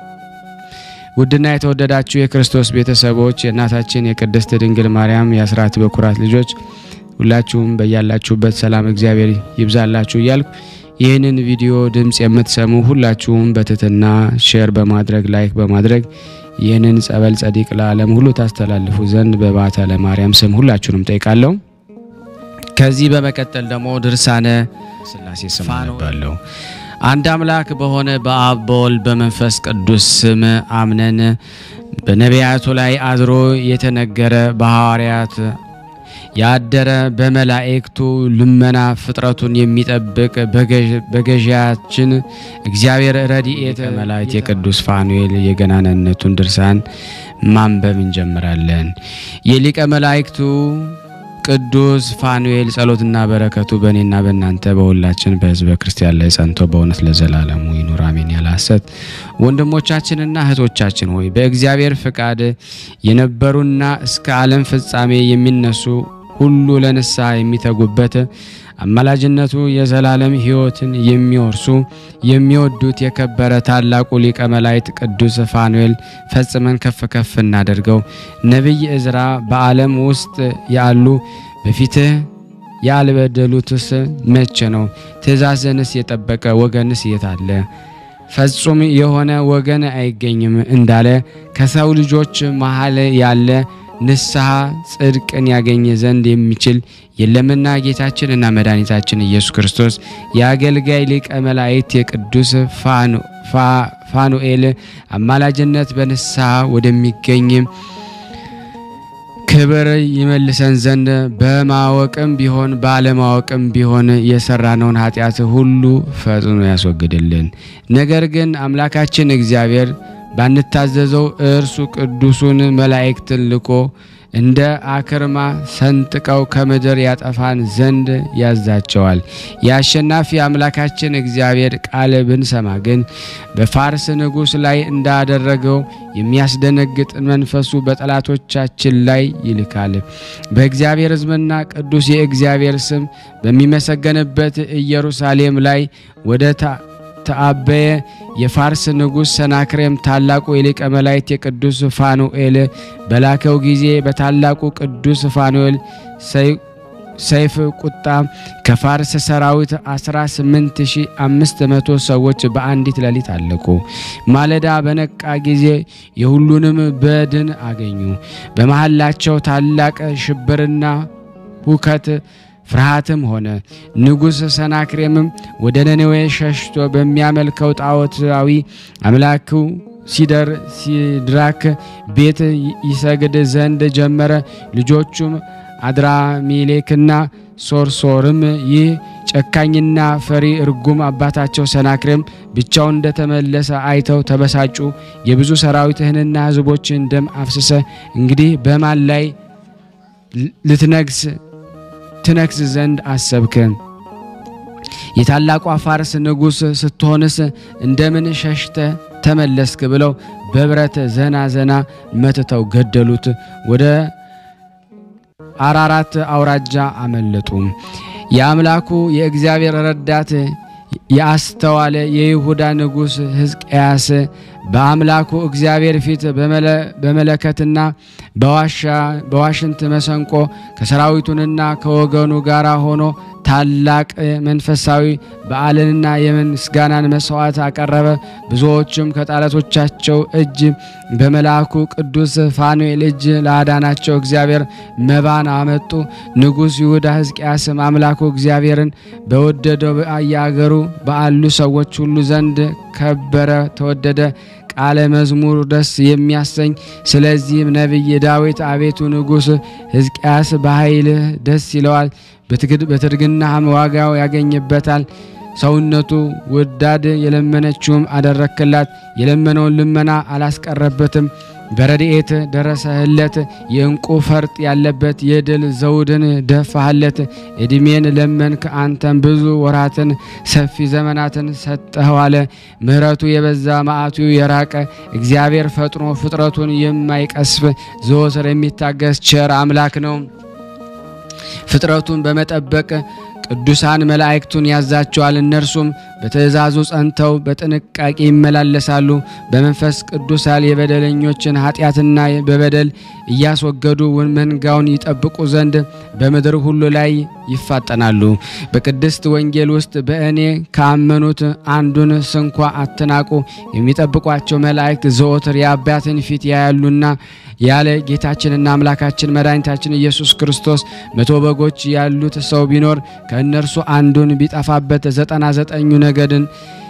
ውድና የተወደዳችሁ የክርስቶስ ቤተሰቦች የእናታችን የቅድስት ድንግል ማርያም የአስራት በኩራት ልጆች ሁላችሁም በያላችሁበት ሰላም እግዚአብሔር ይብዛላችሁ እያልኩ ይህንን ቪዲዮ ድምፅ የምትሰሙ ሁላችሁም በትህትና ሼር በማድረግ ላይክ በማድረግ ይህንን ጸበል ጸዲቅ ለዓለም ሁሉ ታስተላልፉ ዘንድ በባታ ለማርያም ስም ሁላችሁንም ጠይቃለሁ። ከዚህ በመቀጠል ደግሞ ድርሳነ ሥላሴ ስም አነባለሁ። አንድ አምላክ በሆነ በአብ በወልድ በመንፈስ ቅዱስ ስም አምነን በነቢያቱ ላይ አድሮ የተነገረ በሐዋርያት ያደረ በመላእክቱ ልመና ፍጥረቱን የሚጠብቅ በገዢያችን እግዚአብሔር ረድኤት መላእክት የቅዱስ ፋኑኤል የገናንነቱን ድርሳን ማንበብ እንጀምራለን። የሊቀ መላእክቱ ቅዱስ ፋኑኤል ጸሎትና በረከቱ በእኔና በእናንተ በሁላችን በሕዝበ ክርስቲያን ላይ ጸንቶ በእውነት ለዘላለሙ ይኑር አሜን። ያለ ሐሰት ወንድሞቻችንና እህቶቻችን ሆይ በእግዚአብሔር ፍቃድ የነበሩና እስከ ዓለም ፍጻሜ የሚነሱ ሁሉ ለንስሐ የሚተጉበት አማላጅነቱ የዘላለም ሕይወትን የሚወርሱ የሚወዱት የከበረ ታላቁ ሊቀ መላእክት ቅዱስ ፋኑኤል ፈጽመን ከፍ ከፍ እናደርገው። ነቢይ ዕዝራ በዓለም ውስጥ ያሉ በፊትህ ያልበደሉትስ መቼ ነው? ትእዛዝንስ የጠበቀ ወገንስ የት አለ? ፍጹም የሆነ ወገን አይገኝም እንዳለ ከሰው ልጆች መሃል ያለ ንስሐ ጽድቅን ያገኘ ዘንድ የሚችል የለምና ጌታችንና መድኃኒታችን ኢየሱስ ክርስቶስ የአገልጋይ ሊቀ መላእክት የቅዱስ ፋኑኤል አማላጅነት በንስሐ ወደሚገኝ ክብር ይመልሰን ዘንድ በማወቅም ቢሆን ባለማወቅም ቢሆን የሰራነውን ኃጢአት ሁሉ ፈጽኖ ያስወግድልን። ነገር ግን አምላካችን እግዚአብሔር ባንታዘዘው እርሱ ቅዱሱን መላእክትን ልኮ እንደ አክርማ ሰንጥቀው ከምድር ያጠፋን ዘንድ ያዛቸዋል። የአሸናፊ አምላካችን እግዚአብሔር ቃል ብንሰማ ግን በፋርስ ንጉሥ ላይ እንዳደረገው የሚያስደነግጥ መንፈሱ በጠላቶቻችን ላይ ይልካል። በእግዚአብሔር ሕዝብና ቅዱስ የእግዚአብሔር ስም በሚመሰገንበት ኢየሩሳሌም ላይ ወደ ተአበየ የፋርስ ንጉሥ ሰናክሬም ታላቁ የሊቀ መላእክት የቅዱስ ፋኑኤል በላከው ጊዜ በታላቁ ቅዱስ ፋኑኤል ሰይፍ ቁጣ ከፋርስ ሰራዊት 18500 ሰዎች በአንዲት ሌሊት አለቁ። ማለዳ በነቃ ጊዜ የሁሉንም በድን አገኙ። በመሃላቸው ታላቅ ሽብርና ሁከት ፍርሃትም ሆነ። ንጉሥ ሰናክሬምም ወደ ነነዌ ሸሽቶ በሚያመልከው ጣዖታዊ አምላኩ ሲደር ሲድራክ ቤት ይሰግድ ዘንድ ጀመረ። ልጆቹም አድራሜሌክና ሶርሶርም ይህ ጨካኝና ፈሪ እርጉም አባታቸው ሰናክሬም ብቻውን እንደተመለሰ አይተው ተበሳጩ። የብዙ ሰራዊትህንና ሕዝቦችን ደም አፍስሰ እንግዲህ በማን ላይ ልትነግስ ትነግስ ዘንድ አሰብክ? የታላቋ ፋርስ ንጉሥ ስትሆንስ እንደምን ሸሽተ ተመለስክ? ብለው በብረት ዘና ዘና መትተው ገደሉት። ወደ አራራት አውራጃ አመለጡ። የአምላኩ የእግዚአብሔር ረዳት የአስተዋለ የይሁዳ ንጉሥ ሕዝቅያስ በአምላኩ እግዚአብሔር ፊት በመለከትና በዋሽንት መሰንቆ ከሰራዊቱንና ከወገኑ ጋር ሆኖ ታላቅ መንፈሳዊ በዓልንና የምስጋናን መስዋዕት አቀረበ። ብዙዎችም ከጠላቶቻቸው እጅ በመልአኩ ቅዱስ ፋኑኤል እጅ ለአዳናቸው እግዚአብሔር መባን አመጡ። ንጉሥ ይሁዳ ሕዝቅያስም አምላኩ እግዚአብሔርን በወደደው በየአገሩ ባሉ ሰዎች ሁሉ ዘንድ ከበረ፣ ተወደደ። ቃለ መዝሙር ደስ የሚያሰኝ ስለዚህም ነቢይ ዳዊት አቤቱ ንጉሥ ሕዝቅያስ በኃይልህ ደስ ይለዋል፣ በትርግናህም ዋጋው ያገኝበታል። ሰውነቱ ውዳድ የለመነችውም አደረክላት፣ የለመነውን ልመና አላስቀረበትም። በረድኤት ደረሰህለት፣ የእንቁ ፈርጥ ያለበት የድል ዘውድን ደፋህለት። ዕድሜን ለመንክ፣ አንተም ብዙ ወራትን ሰፊ ዘመናትን ሰጠኸዋለ። ምሕረቱ የበዛ መዓቱ የራቀ እግዚአብሔር ፈጥኖ ፍጥረቱን የማይቀስፍ ዘወትር የሚታገስ ቸር አምላክ ነው። ፍጥረቱን በመጠበቅ ቅዱሳን መላእክቱን ያዛቸዋል። እነርሱም በትእዛዙ ጸንተው በጥንቃቄ ይመላለሳሉ። በመንፈስ ቅዱሳል የበደለኞችን ኃጢአትና በበደል እያስወገዱ መንጋውን ይጠብቁ ዘንድ በምድር ሁሉ ላይ ይፋጠናሉ። በቅድስት ወንጌል ውስጥ በእኔ ካመኑት አንዱን ስንኳ አትናቁ፣ የሚጠብቋቸው መላእክት ዘወትር የአባትን ፊት ያያሉና ያለ ጌታችንና አምላካችን መድኃኒታችን ኢየሱስ ክርስቶስ መቶ በጎች ያሉት ሰው ቢኖር ከእነርሱ አንዱን ቢጠፋበት ዘጠና ዘጠኙ ነገድን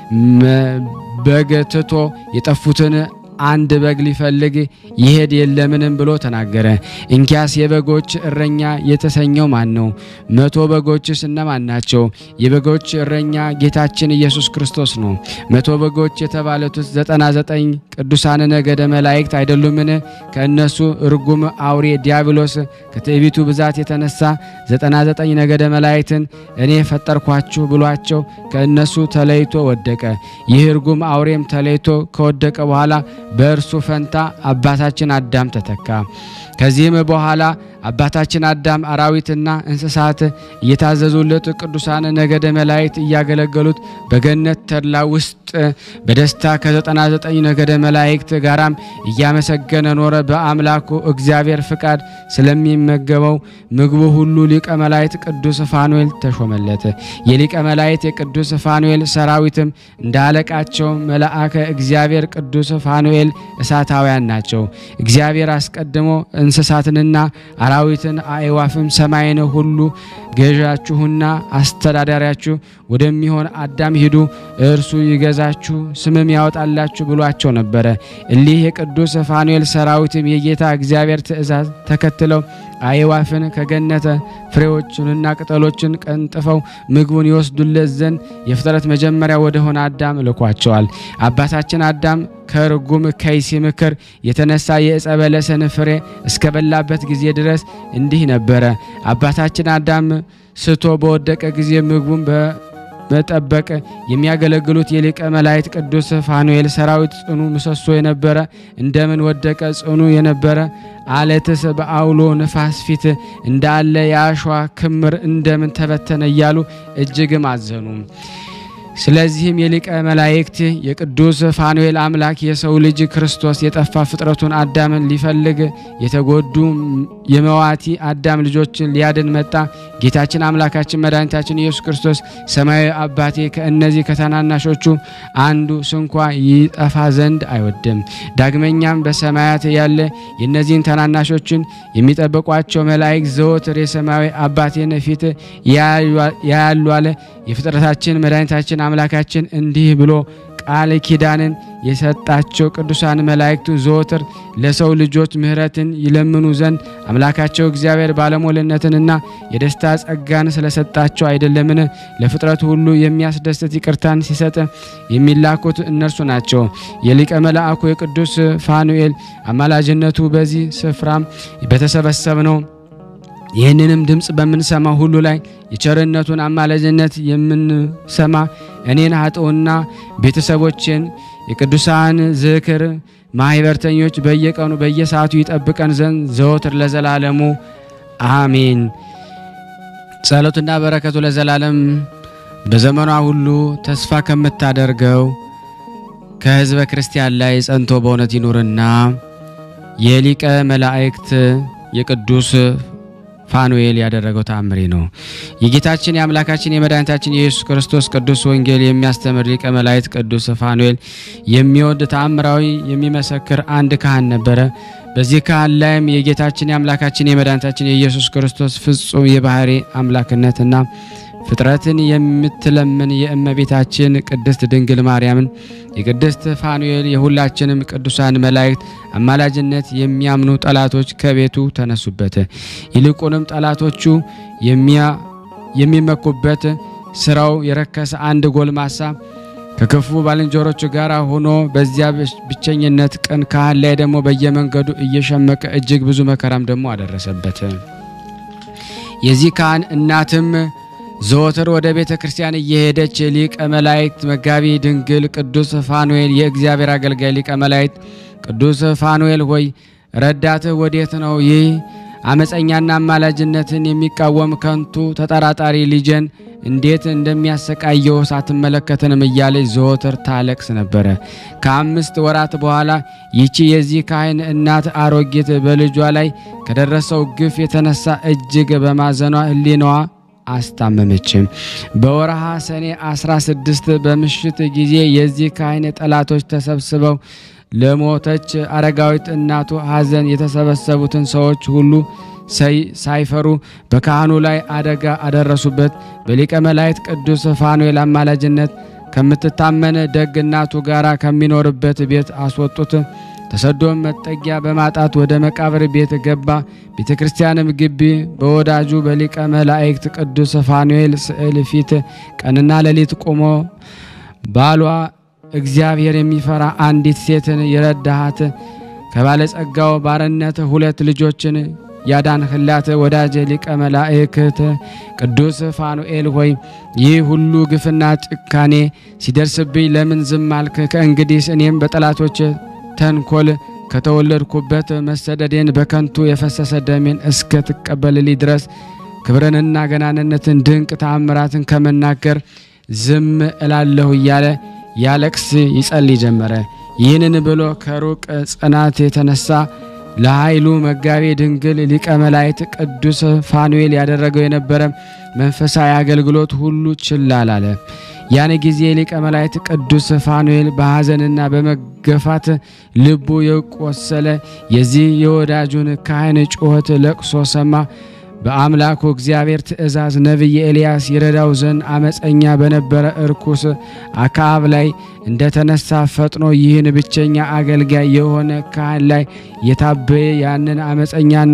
በግ ትቶ የጠፉትን አንድ በግ ሊፈልግ ይሄድ የለምንም ብሎ ተናገረ። እንኪያስ የበጎች እረኛ የተሰኘው ማን ነው? መቶ በጎችስ እነማን ናቸው? የበጎች እረኛ ጌታችን ኢየሱስ ክርስቶስ ነው። መቶ በጎች የተባሉትስ ዘጠና ዘጠኝ ቅዱሳን ነገደ መላእክት አይደሉምን? ከእነሱ እርጉም አውሬ ዲያብሎስ ከትዕቢቱ ብዛት የተነሳ ዘጠና ዘጠኝ ነገደ መላእክትን እኔ ፈጠርኳችሁ ብሏቸው ከእነሱ ተለይቶ ወደቀ። ይህ እርጉም አውሬም ተለይቶ ከወደቀ በኋላ በእርሱ ፈንታ አባታችን አዳም ተተካ። ከዚህም በኋላ አባታችን አዳም አራዊትና እንስሳት እየታዘዙለት ቅዱሳን ነገደ መላእክት እያገለገሉት በገነት ተድላ ውስጥ በደስታ ከ99 ነገደ መላእክት ጋራም እያመሰገነ ኖረ። በአምላኩ እግዚአብሔር ፍቃድ ስለሚመገበው ምግቡ ሁሉ ሊቀ መላእክት ቅዱስ ፋኑኤል ተሾመለት። የሊቀ መላእክት የቅዱስ ፋኑኤል ሰራዊትም እንደ አለቃቸው መልአከ እግዚአብሔር ቅዱስ ፋኑኤል እሳታውያን ናቸው። እግዚአብሔር አስቀድሞ እንስሳትንና አራዊትን አእዋፍም ሰማይን ሁሉ ገዣችሁና አስተዳዳሪያችሁ ወደሚሆን አዳም ሂዱ፣ እርሱ ይገዛችሁ ስምም ያወጣላችሁ ብሏቸው ነበረ። እሊህ የቅዱስ ፋኑኤል ሰራዊትም የጌታ እግዚአብሔር ትእዛዝ ተከትለው አእዋፍን ከገነተ ፍሬዎችንና ቅጠሎችን ቀንጥፈው ምግቡን ይወስዱለት ዘንድ የፍጥረት መጀመሪያ ወደሆነ አዳም ልኳቸዋል። አባታችን አዳም ከርጉም ከይሲ ምክር የተነሳ የዕፀ በለስን ፍሬ እስከበላበት ጊዜ ድረስ እንዲህ ነበረ። አባታችን አዳም ስቶ በወደቀ ጊዜ ምግቡን በመጠበቅ የሚያገለግሉት የሊቀ መላእክት ቅዱስ ፋኑኤል ሰራዊት ጽኑ ምሰሶ የነበረ እንደምን ወደቀ? ጽኑ የነበረ አለትስ በአውሎ ንፋስ ፊት እንዳለ የአሸዋ ክምር እንደምን ተበተነ? እያሉ እጅግም አዘኑ። ስለዚህም የሊቀ መላእክት የቅዱስ ፋኑኤል አምላክ የሰው ልጅ ክርስቶስ የጠፋ ፍጥረቱን አዳምን ሊፈልግ የተጎዱ የመዋቲ አዳም ልጆችን ሊያድን መጣ። ጌታችን አምላካችን መድኃኒታችን ኢየሱስ ክርስቶስ ሰማያዊ አባቴ ከእነዚህ ከታናናሾቹ አንዱ ስንኳ ይጠፋ ዘንድ አይወድም። ዳግመኛም በሰማያት ያለ የእነዚህን ታናናሾችን የሚጠብቋቸው መላእክት ዘወትር የሰማያዊ አባቴን ፊት ያያሉ አለ። የፍጥረታችን መድኃኒታችን አምላካችን እንዲህ ብሎ ቃል ኪዳንን የሰጣቸው ቅዱሳን መላእክቱ ዘወትር ለሰው ልጆች ምሕረትን ይለምኑ ዘንድ አምላካቸው እግዚአብሔር ባለሞልነትንና የደስታ ጸጋን ስለሰጣቸው አይደለምን? ለፍጥረቱ ሁሉ የሚያስደስት ይቅርታን ሲሰጥ የሚላኩት እነርሱ ናቸው። የሊቀ መልአኩ የቅዱስ ፋኑኤል አማላጅነቱ በዚህ ስፍራም በተሰበሰብነው ይህንንም ድምፅ በምንሰማ ሁሉ ላይ የቸርነቱን አማላጅነት የምንሰማ እኔን ኃጥኡና ቤተሰቦችን የቅዱሳን ዝክር ማህበርተኞች በየቀኑ በየሰዓቱ ይጠብቀን ዘንድ ዘወትር ለዘላለሙ አሜን። ጸሎትና በረከቱ ለዘላለም በዘመኗ ሁሉ ተስፋ ከምታደርገው ከሕዝበ ክርስቲያን ላይ ጸንቶ በእውነት ይኑርና የሊቀ መላእክት የቅዱስ ፋኑኤል ያደረገው ተአምሬ ነው። የጌታችን የአምላካችን የመድኃኒታችን የኢየሱስ ክርስቶስ ቅዱስ ወንጌል የሚያስተምር ሊቀ መላእክት ቅዱስ ፋኑኤል የሚወድ ተአምራዊ የሚመሰክር አንድ ካህን ነበረ። በዚህ ካህን ላይም የጌታችን የአምላካችን የመድኃኒታችን የኢየሱስ ክርስቶስ ፍጹም የባህሪ አምላክነትና ፍጥረትን የምትለምን የእመቤታችን ቅድስት ድንግል ማርያምን የቅድስት ፋኑኤል የሁላችንም ቅዱሳን መላእክት አማላጅነት የሚያምኑ ጠላቶች ከቤቱ ተነሱበት። ይልቁንም ጠላቶቹ የሚመኩበት ስራው የረከሰ አንድ ጎልማሳ ከክፉ ባልንጀሮቹ ጋር ሆኖ በዚያ ብቸኝነት ቀን ካህን ላይ ደግሞ በየመንገዱ እየሸመቀ እጅግ ብዙ መከራም ደግሞ አደረሰበት። የዚህ ካህን እናትም ዘወትር ወደ ቤተ ክርስቲያን እየሄደች ሊቀ መላእክት መጋቢ ድንግል ቅዱስ ፋኑኤል የእግዚአብሔር አገልጋይ ሊቀ መላእክት ቅዱስ ፋኑኤል ሆይ ረዳትህ ወዴት ነው? ይህ አመፀኛና አማላጅነትን የሚቃወም ከንቱ ተጠራጣሪ ልጄን እንዴት እንደሚያሰቃየው ሳትመለከትንም እያለች ዘወትር ታለቅስ ነበረ። ከአምስት ወራት በኋላ ይቺ የዚህ ካህን እናት አሮጊት በልጇ ላይ ከደረሰው ግፍ የተነሳ እጅግ በማዘኗ ሕሊናዋ አስታመመችም። በወርሃ ሰኔ 16 በምሽት ጊዜ የዚህ ካህን ጠላቶች ተሰብስበው ለሞተች አረጋዊት እናቱ ሐዘን የተሰበሰቡትን ሰዎች ሁሉ ሳይፈሩ በካህኑ ላይ አደጋ አደረሱበት። በሊቀ መላእክት ቅዱስ ፋኑኤል አማላጅነት ከምትታመን ደግ እናቱ ጋር ከሚኖርበት ቤት አስወጡት። ተሰዶም መጠጊያ በማጣት ወደ መቃብር ቤት ገባ። ቤተ ክርስቲያንም ግቢ በወዳጁ በሊቀ መላእክት ቅዱስ ፋኑኤል ስዕል ፊት ቀንና ሌሊት ቆሞ ባሏ እግዚአብሔር የሚፈራ አንዲት ሴትን የረዳሃት ከባለጸጋው ባርነት ሁለት ልጆችን ያዳንህላት ወዳጅ ሊቀ መላእክት ቅዱስ ፋኑኤል ሆይ ይህ ሁሉ ግፍና ጭካኔ ሲደርስብኝ ለምን ዝም አልክ? ከእንግዲህ እኔም በጠላቶች ተንኮል ከተወለድኩበት መሰደዴን በከንቱ የፈሰሰ ደሜን እስከ ትቀበልልኝ ድረስ ክብርንና ገናንነትን ድንቅ ተአምራትን ከመናገር ዝም እላለሁ እያለ ያለቅስ ይጸልይ ጀመረ። ይህንን ብሎ ከሩቅ ጽናት የተነሳ ለኃይሉ መጋቤ ድንግል ሊቀ መላእክት ቅዱስ ፋኑኤል ያደረገው የነበረ መንፈሳዊ አገልግሎት ሁሉ ችላ አላለ። ያን ጊዜ ሊቀ መላእክት ቅዱስ ፋኑኤል በሐዘንና በመገፋት ልቡ የቆሰለ የዚህ የወዳጁን ካህን ጩኸት ለቅሶ ሰማ። በአምላኩ እግዚአብሔር ትእዛዝ ነቢይ ኤልያስ ይረዳው ዘንድ አመፀኛ በነበረ እርኩስ አክዓብ ላይ እንደተነሳ ፈጥኖ ይህን ብቸኛ አገልጋይ የሆነ ካህን ላይ የታበየ ያንን አመፀኛና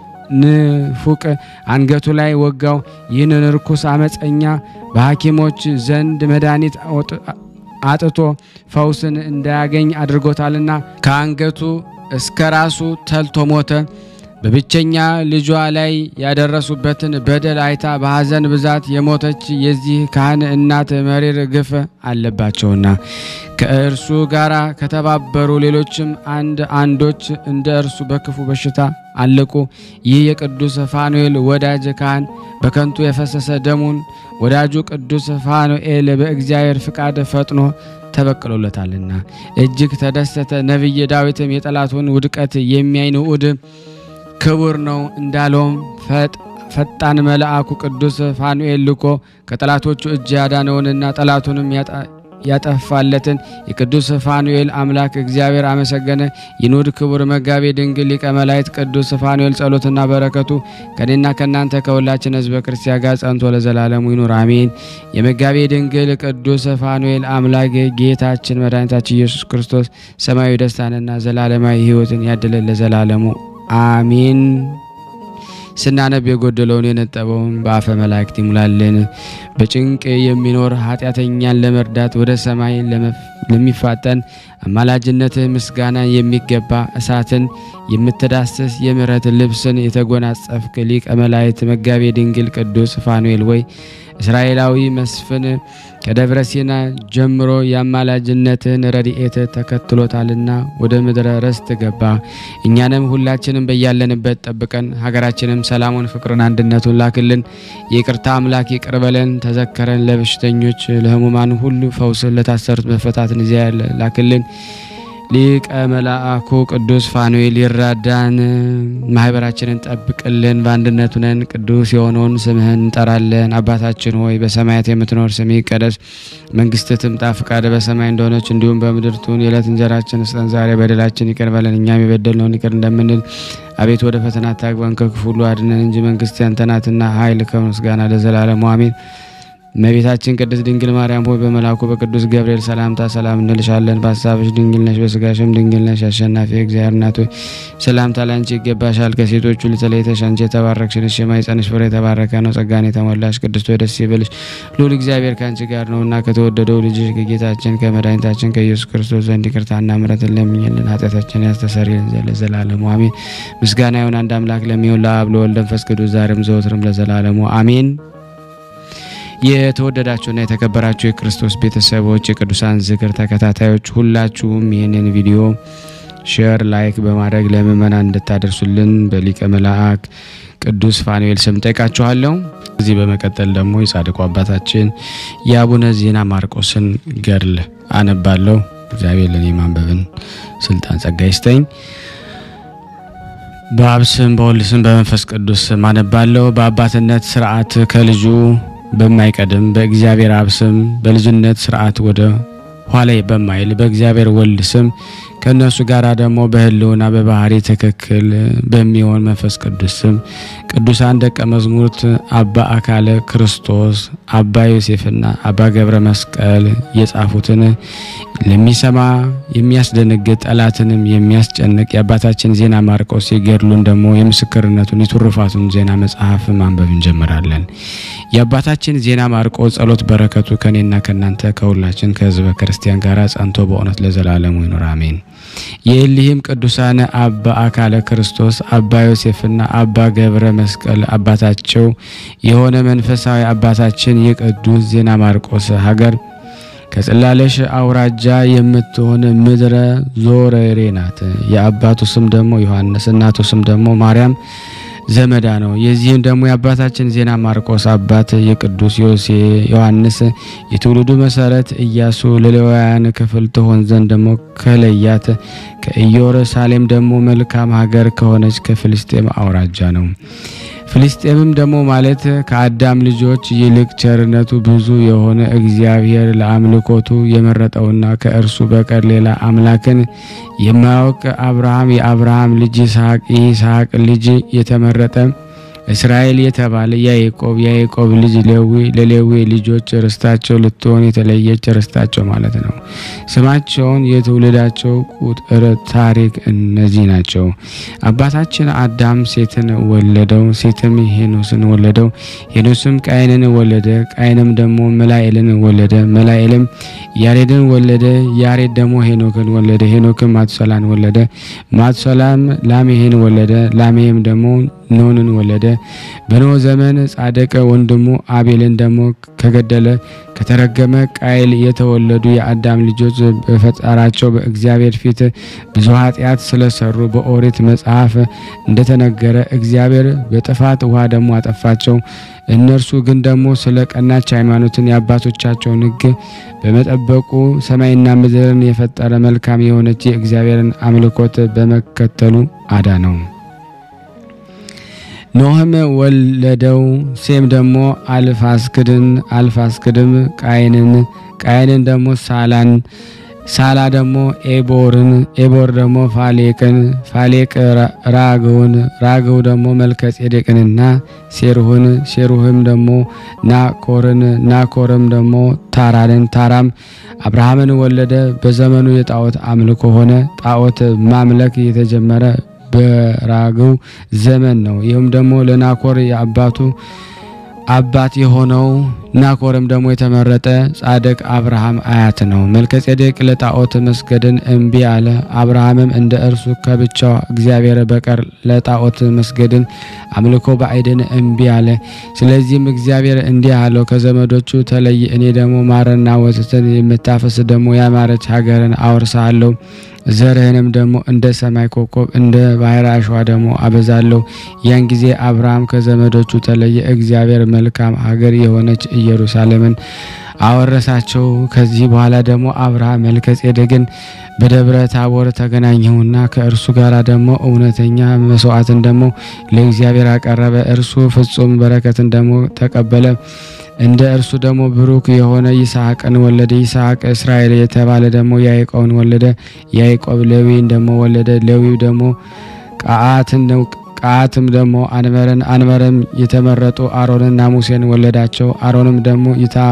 ንፉቅ አንገቱ ላይ ወጋው። ይህንን እርኩስ አመፀኛ በሐኪሞች ዘንድ መድኃኒት አጥቶ ፈውስን እንዳያገኝ አድርጎታልና ከአንገቱ እስከ ራሱ ተልቶ ሞተ። በብቸኛ ልጇ ላይ ያደረሱበትን በደል አይታ በሐዘን ብዛት የሞተች የዚህ ካህን እናት መሪር ግፍ አለባቸውና ከእርሱ ጋር ከተባበሩ ሌሎችም አንድ አንዶች እንደ እርሱ በክፉ በሽታ አለቁ። ይህ የቅዱስ ፋኑኤል ወዳጅ ካህን በከንቱ የፈሰሰ ደሙን ወዳጁ ቅዱስ ፋኑኤል በእግዚአብሔር ፍቃድ ፈጥኖ ተበቅሎለታልና እጅግ ተደሰተ። ነቢይ ዳዊትም የጠላቱን ውድቀት የሚያይ ንዑድ ክቡር ነው እንዳለውም ፈጣን መልአኩ ቅዱስ ፋኑኤል ልኮ ከጠላቶቹ እጅ ያዳነውንና ጠላቱንም ያጠፋለትን የቅዱስ ፋኑኤል አምላክ እግዚአብሔር አመሰገነ። ይኑድ ክቡር መጋቤ ድንግል ሊቀ መላእክት ቅዱስ ፋኑኤል ጸሎትና በረከቱ ከኔና ከእናንተ ከሁላችን ሕዝበ ክርስቲያን ጋር ጸንቶ ለዘላለሙ ይኑር አሜን። የመጋቤ ድንግል ቅዱስ ፋኑኤል አምላክ ጌታችን መድኃኒታችን ኢየሱስ ክርስቶስ ሰማያዊ ደስታንና ዘላለማዊ ሕይወትን ያድለን ለዘላለሙ አሜን። ስናነብ የጎደለውን የነጠበውን በአፈ መላእክት ይሙላልን። በጭንቅ የሚኖር ኃጢአተኛን ለመርዳት ወደ ሰማይ ለሚፋጠን አማላጅነትህ ምስጋና የሚገባ እሳትን የምትዳስስ የምሕረት ልብስን የተጎናጸፍክ ሊቀ መላእክት መጋቤ ድንግል ቅዱስ ፋኑኤል ወይ እስራኤላዊ መስፍን ከደብረ ሲና ጀምሮ የአማላጅነትህን ረድኤት ተከትሎታልና ወደ ምድረ ርስት ገባ። እኛንም ሁላችንም በያለንበት ጠብቀን፣ ሀገራችንም ሰላሙን፣ ፍቅርን፣ አንድነቱን ላክልን። የይቅርታ አምላክ ይቅር በለን፣ ተዘከረን። ለበሽተኞች ለሕሙማን ሁሉ ፈውስን፣ ለታሰሩት መፈታትን እዚያ ላክልን። ሊቀ መልአኩ ቅዱስ ፋኑኤል ይራዳን፣ ማህበራችንን ጠብቅልን። በአንድነት ነን ቅዱስ የሆነውን ስምህን እንጠራለን። አባታችን ሆይ በሰማያት የምትኖር ስምህ ይቀደስ፣ መንግስትህ ትምጣ፣ ፍቃድህ በሰማይ እንደሆነች እንዲሁም በምድር ትሁን። የዕለት እንጀራችንን ስጠን ዛሬ፣ በደላችን ይቅር በለን እኛም የበደልነውን ይቅር እንደምንል አቤት ወደ ፈተና አታግባን ከክፉ ሁሉ አድነን እንጂ መንግስት ያንተ ናትና ኃይል ከምስጋና ለዘላለሙ አሜን። እመቤታችን ቅድስት ድንግል ማርያም ሆይ በመልአኩ በቅዱስ ገብርኤል ሰላምታ ሰላም እንልሻለን። በሀሳብሽ ድንግል ነሽ፣ በስጋሽም ድንግል ነሽ። አሸናፊ እግዚአብሔር እናት ሆይ ሰላምታ ላንቺ ይገባሻል። ከሴቶች ሁሉ ተለይተሽ አንቺ የተባረክሽ ነሽ፣ የማኅፀንሽ ፍሬ የተባረከ ነው። ጸጋን የተሞላሽ ቅድስት ሆይ ደስ ይበልሽ፣ ልዑል እግዚአብሔር ከአንቺ ጋር ነውና ከተወደደው ልጅሽ ከጌታችን ከመድኃኒታችን ከኢየሱስ ክርስቶስ ዘንድ ይቅርታና ምሕረትን ለምኝልን ኃጢአታችንን ያስተሰርይልን ዘንድ ለዘላለሙ አሜን። ምስጋና ይሁን አንድ አምላክ ለሚሆን ለአብ ለወልድ ለመንፈስ ቅዱስ ዛሬም ዘወትርም ለዘላለሙ አሜን። የተወደዳችሁና የተከበራችሁ የክርስቶስ ቤተሰቦች የቅዱሳን ዝክር ተከታታዮች ሁላችሁም ይህንን ቪዲዮ ሼር፣ ላይክ በማድረግ ለምእመናን እንድታደርሱልን በሊቀ መልአክ ቅዱስ ፋኑኤል ስም ጠይቃችኋለሁ። ከዚህ በመቀጠል ደግሞ የጻድቁ አባታችን የአቡነ ዜና ማርቆስን ገድል አነባለሁ። እግዚአብሔር ለእኔ ማንበብን ስልጣን ጸጋ ይስጠኝ። በአብ ስም በወልድ ስም በመንፈስ ቅዱስ ስም አነባለሁ። በአባትነት ስርዓት ከልጁ በማይቀድም በእግዚአብሔር አብ ስም በልጅነት ስርዓት ወደ ኋላ በማይል በእግዚአብሔር ወልድ ስም ከእነሱ ጋር ደግሞ በሕልውና በባህሪ ትክክል በሚሆን መንፈስ ቅዱስ ስም ቅዱሳን ደቀ መዝሙርት አባ አካለ ክርስቶስ፣ አባ ዮሴፍና አባ ገብረ መስቀል የጻፉትን ለሚሰማ የሚያስደነግጥ ጠላትንም የሚያስጨንቅ የአባታችን ዜና ማርቆስ የገድሉን ደግሞ የምስክርነቱን የትሩፋቱን ዜና መጽሐፍ ማንበብ እንጀምራለን። የአባታችን ዜና ማርቆስ ጸሎት በረከቱ ከኔና ከእናንተ ከሁላችን ከሕዝበ ክርስቲያን ጋር ጸንቶ በእውነት ለዘላለሙ ይኑር አሜን። የእሊህም ቅዱሳን አባ አካለ ክርስቶስ፣ አባ ዮሴፍና አባ ገብረ መስቀል አባታቸው የሆነ መንፈሳዊ አባታችን የቅዱስ ዜና ማርቆስ ሀገር ከጽላለሽ አውራጃ የምትሆን ምድረ ዞረሬ ናት። የአባቱ ስም ደግሞ ዮሐንስ፣ እናቱ ስም ደግሞ ማርያም ዘመዳ ነው። የዚህም ደግሞ የአባታችን ዜና ማርቆስ አባት የቅዱስ ዮሴ ዮሐንስ የትውልዱ መሰረት ኢያሱ ለሌዋውያን ክፍል ትሆን ዘንድ ደግሞ ከለያት ከኢየሩሳሌም ደግሞ መልካም ሀገር ከሆነች ከፍልስጤም አውራጃ ነው። ፍልስጤምም ደግሞ ማለት ከአዳም ልጆች ይልቅ ቸርነቱ ብዙ የሆነ እግዚአብሔር ለአምልኮቱ የመረጠውና ከእርሱ በቀር ሌላ አምላክን የማያውቅ አብርሃም የአብርሃም ልጅ ይስሐቅ የይስሐቅ ልጅ የተመረጠ እስራኤል የተባለ ያዕቆብ የያዕቆብ ልጅ ሌዊ ለሌዊ ልጆች ርስታቸው ልትሆን የተለየች ርስታቸው ማለት ነው። ስማቸውን የትውልዳቸው ቁጥር ታሪክ እነዚህ ናቸው። አባታችን አዳም ሴትን ወለደው፣ ሴትም ሄኖስን ወለደው። ሄኖስም ቃይንን ወለደ፣ ቃይንም ደግሞ መላኤልን ወለደ። መላኤልም ያሬድን ወለደ፣ ያሬድ ደግሞ ሄኖክን ወለደ። ሄኖክም ማቱሰላን ወለደ። ማቱሰላም ላሜሄን ወለደ። ላሜሄም ደግሞ ኖንን ወለደ። በኖህ ዘመን ጻድቅ ወንድሙ አቤልን ደግሞ ከገደለ ከተረገመ ቃይል የተወለዱ የአዳም ልጆች በፈጠራቸው በእግዚአብሔር ፊት ብዙ ኃጢአት ስለሰሩ በኦሪት መጽሐፍ እንደተነገረ እግዚአብሔር በጥፋት ውሃ ደግሞ አጠፋቸው። እነርሱ ግን ደግሞ ስለ ቀናች ሃይማኖትን የአባቶቻቸውን ሕግ በመጠበቁ ሰማይና ምድርን የፈጠረ መልካም የሆነች የእግዚአብሔርን አምልኮት በመከተሉ አዳ ነው። ኖህም ወለደው። ሴም ደግሞ አልፋስክድን፣ አልፋስክድም ቃይንን፣ ቃይንን ደግሞ ሳላን፣ ሳላ ደግሞ ኤቦርን፣ ኤቦር ደግሞ ፋሌቅን፣ ፋሌቅ ራግውን፣ ራግው ደግሞ መልከጼዴቅንና ሴሩህን፣ ሴሩህም ደግሞ ናኮርን፣ ናኮርም ደግሞ ታራንን፣ ታራም አብርሃምን ወለደ። በዘመኑ የጣዖት አምልኮ ሆነ። ጣዖት ማምለክ የተጀመረ በራግው ዘመን ነው። ይህም ደግሞ ለናኮር የአባቱ አባት የሆነው ናኮርም ደግሞ የተመረጠ ጻድቅ አብርሃም አያት ነው። መልከጼዴቅ ለጣዖት መስገድን እምቢ አለ። አብርሃምም እንደ እርሱ ከብቻው እግዚአብሔር በቀር ለጣዖት መስገድን አምልኮ ባዕድን እምቢ አለ። ስለዚህም እግዚአብሔር እንዲህ አለው፣ ከዘመዶቹ ተለይ፣ እኔ ደግሞ ማርና ወተትን የምታፈስ ደግሞ ያማረች ሀገርን አወርሳለሁ ዘርህንም ደግሞ እንደ ሰማይ ኮከብ እንደ ባህር አሸዋ ደግሞ አበዛለሁ። ያን ጊዜ አብርሃም ከዘመዶቹ ተለየ፣ እግዚአብሔር መልካም ሀገር የሆነች ኢየሩሳሌምን አወረሳቸው። ከዚህ በኋላ ደግሞ አብርሃም መልከጼዴቅን በደብረ ታቦር ተገናኘውና ከእርሱ ጋር ደግሞ እውነተኛ መስዋዕትን ደግሞ ለእግዚአብሔር አቀረበ። እርሱ ፍጹም በረከትን ደግሞ ተቀበለ። እንደ እርሱ ደግሞ ብሩክ የሆነ ይስሐቅን ወለደ። ይስሐቅ እስራኤል የተባለ ደግሞ ያዕቆብን ወለደ። ያዕቆብ ሌዊን ደግሞ ወለደ። ሌዊው ደግሞ ቃአትን ነው። ቃአትም ደግሞ አንበርን፣ አንበርም የተመረጡ አሮንና ሙሴን ወለዳቸው። አሮንም ደግሞ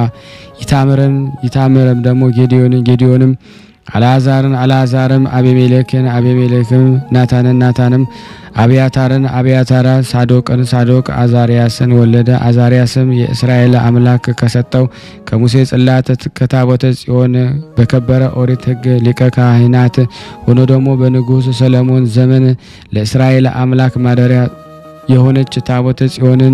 ይታምርን፣ ይታምርም ደግሞ ጌዲዮንን፣ ጌዲዮንም አልዓዛርን፣ አልዓዛርም አቤሜሌክን፣ አቤሜሌክም ናታንን፣ ናታንም አብያታርን፣ አብያታራ ሳዶቅን፣ ሳዶቅ አዛሪያስን ወለደ። አዛሪያስም የእስራኤል አምላክ ከሰጠው ከሙሴ ጽላት ከታቦተ ጽዮን በከበረ ኦሪት ሕግ ሊቀ ካህናት ሆኖ ደግሞ በንጉሥ ሰለሞን ዘመን ለእስራኤል አምላክ ማደሪያ የሆነች ታቦተ ጽዮንን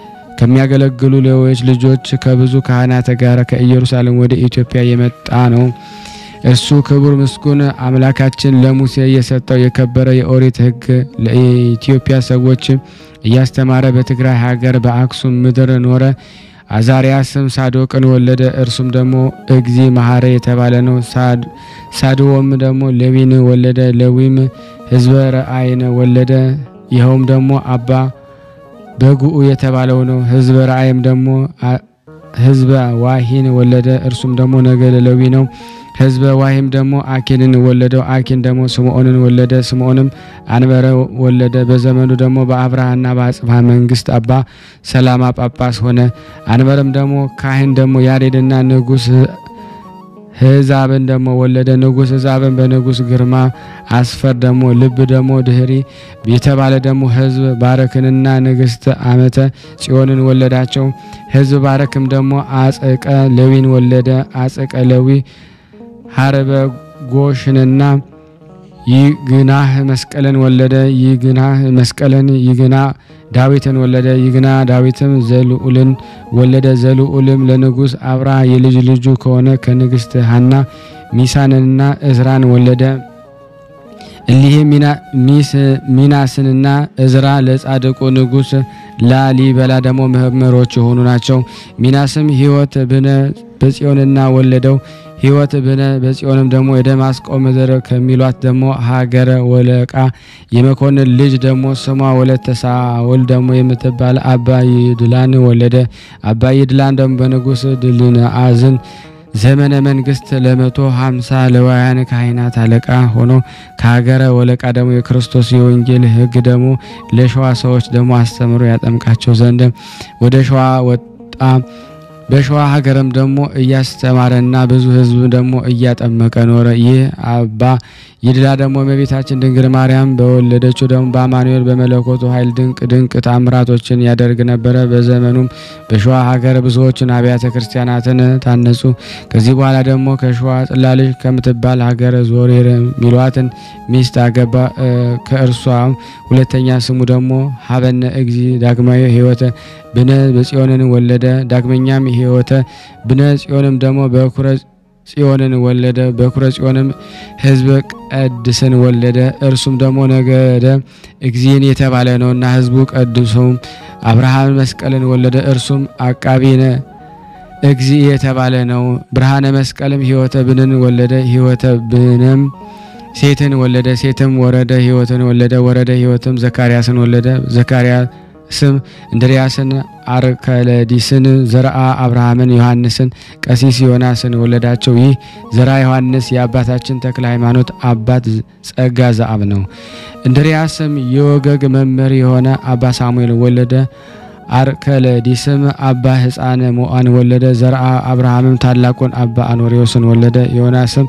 ከሚያገለግሉ ሌሎች ልጆች ከብዙ ካህናት ጋር ከኢየሩሳሌም ወደ ኢትዮጵያ የመጣ ነው። እርሱ ክቡር ምስጉን አምላካችን ለሙሴ የሰጠው የከበረ የኦሪት ሕግ ለኢትዮጵያ ሰዎች እያስተማረ በትግራይ ሀገር በአክሱም ምድር ኖረ። አዛሪያስም ሳዶቅን ወለደ። እርሱም ደግሞ እግዚ መሐረ የተባለ ነው። ሳድዎም ደግሞ ሌዊን ወለደ። ሌዊም ሕዝበ ረአይን ወለደ። ይኸውም ደግሞ አባ በጉኡ የተባለው ነው። ሕዝበ ረአይም ደግሞ ሕዝበ ዋሂን ወለደ። እርሱም ደግሞ ነገደ ሌዊ ነው። ሕዝበ ዋሂም ደግሞ አኪንን ወለደው። አኪን ደግሞ ስምዖንን ወለደ። ስምዖንም አንበረ ወለደ። በዘመኑ ደግሞ በአብርሃና በአጽብሃ መንግስት አባ ሰላማ ጳጳስ ሆነ። አንበርም ደግሞ ካህን ደግሞ ያሬድና ንጉስ ህዛብን ደግሞ ወለደ። ንጉስ ህዛብን በንጉስ ግርማ አስፈር ደግሞ ልብ ደግሞ ድህሪ የተባለ ደግሞ ህዝብ ባረክንና ንግስት አመተ ጽዮንን ወለዳቸው። ህዝብ ባረክም ደግሞ አጸቀ ሌዊን ወለደ። አጸቀ ሌዊ ሀረበ ጎሽንና ይግናህ መስቀልን ወለደ። ይግናህ መስቀልን ይግና ዳዊትን ወለደ። ይግና ዳዊትም ዘልዑልን ወለደ። ዘልዑልም ለንጉሥ አብርሃ የልጅ ልጁ ከሆነ ከንግሥት ሐና ሚሳንንና እዝራን ወለደ። እሊህ ሚናስንና እዝራ ለጻድቁ ንጉሥ ላሊበላ ደግሞ መምህሮች የሆኑ ናቸው። ሚናስም ሕይወት ብነ በጽዮንና ወለደው። ሕይወት ብነ በጽዮንም ደግሞ የደማስቆ ምድር ከሚሏት ደግሞ ሀገረ ወለቃ የመኮንን ልጅ ደግሞ ስሟ ወለተ ሳውል ደግሞ የምትባል አባ ይድላን ወለደ። አባ ይድላን ደግሞ በንጉሥ ድልነአዝን ዘመነ መንግስት ለመቶ ሀምሳ ለዋያን ካህናት አለቃ ሆኖ ከሀገረ ወለቃ ደግሞ የክርስቶስ የወንጌል ሕግ ደግሞ ለሸዋ ሰዎች ደግሞ አስተምሮ ያጠምቃቸው ዘንድ ወደ ሸዋ ወጣ። በሸዋ ሀገርም ደግሞ እያስተማረና ብዙ ሕዝብ ደግሞ እያጠመቀ ኖረ። ይህ አባ ይድላ ደግሞ እመቤታችን ድንግል ማርያም በወለደችው ደግሞ በአማኑኤል በመለኮቱ ኃይል ድንቅ ድንቅ ታምራቶችን ያደርግ ነበረ። በዘመኑም በሸዋ ሀገር ብዙዎችን አብያተ ክርስቲያናትን ታነጹ። ከዚህ በኋላ ደግሞ ከሸዋ ጽላልሽ ከምትባል ሀገር ዞሬር ሚሏትን ሚስት አገባ። ከእርሷ ሁለተኛ ስሙ ደግሞ ሀበነ እግዚ ዳግማዊ ሕይወተ ብነ በጽዮንን ወለደ። ዳግመኛም ሕይወተ ብነ ጽዮንም ደግሞ በኩረ ጽዮንን ወለደ። በኩረ ጽዮንም ሕዝበ ቀድስን ወለደ። እርሱም ደግሞ ነገደ እግዚእን የተባለ ነውና ሕዝቡ ቀድሶም አብርሃም መስቀልን ወለደ። እርሱም አቃቢነ እግዚእ የተባለ ነው። ብርሃነ መስቀልም ሕይወተ ብንን ወለደ። ሕይወተ ብንም ሴትን ወለደ። ሴትም ወረደ ሕይወትን ወለደ። ወረደ ሕይወትም ዘካርያስን ወለደ። ዘካርያ ስም እንድርያስን፣ አርከለዲስን፣ ዘርአ አብርሃምን፣ ዮሐንስን፣ ቀሲስ ዮናስን ወለዳቸው። ይህ ዘርአ ዮሐንስ የአባታችን ተክለ ሃይማኖት አባት ጸጋ ዘአብ ነው። እንድርያስም የወገግ መምህር የሆነ አባ ሳሙኤል ወለደ። አርከለዲስም አባ ሕፃነ ሞአን ወለደ። ዘርአ አብርሃምም ታላቁን አባ አኖሪዎስን ወለደ። ዮናስም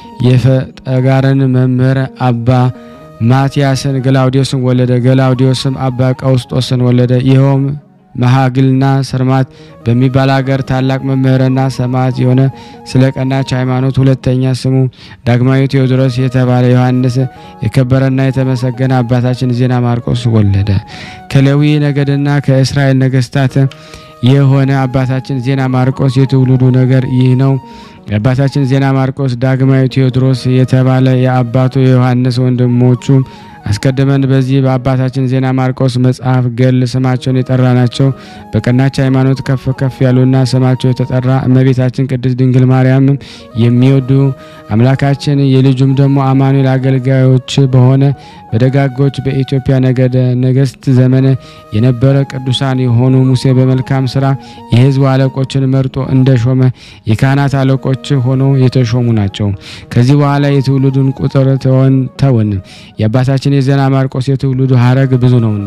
የፈጠጋርን መምህር አባ ማቲያስን ገላውዲዮስን ወለደ። ገላውዲዮስም አባ ቀውስጦስን ወለደ። ይኸውም መሃግልና ሰርማት በሚባል ሀገር ታላቅ መምህርና ሰማዕት የሆነ ስለ ቀናች ሃይማኖት፣ ሁለተኛ ስሙ ዳግማዊ ቴዎድሮስ የተባለ ዮሐንስ የከበረና የተመሰገነ አባታችን ዜና ማርቆስ ወለደ። ከሌዊ ነገድና ከእስራኤል ነገስታት የሆነ አባታችን ዜና ማርቆስ የትውልዱ ነገር ይህ ነው። የአባታችን ዜና ማርቆስ ዳግማዊ ቴዎድሮስ የተባለ የአባቱ የዮሐንስ ወንድሞቹ አስቀድመን በዚህ በአባታችን ዜና ማርቆስ መጽሐፍ ገል ስማቸውን የጠራ ናቸው። በቀናች ሃይማኖት ከፍ ከፍ ያሉና ስማቸው የተጠራ እመቤታችን ቅድስት ድንግል ማርያም የሚወዱ አምላካችን የልጁም ደግሞ አማኑኤል አገልጋዮች በሆነ በደጋጎች በኢትዮጵያ ነገደ ነገስት ዘመን የነበረ ቅዱሳን የሆኑ ሙሴ በመልካም ስራ የሕዝቡ አለቆችን መርጦ እንደሾመ የካህናት አለቆች ሆነው የተሾሙ ናቸው። ከዚህ በኋላ የትውልዱን ቁጥር ተወን ተውን የአባታችን የዜና ማርቆስ የትውልዱ ሀረግ ብዙ ነውና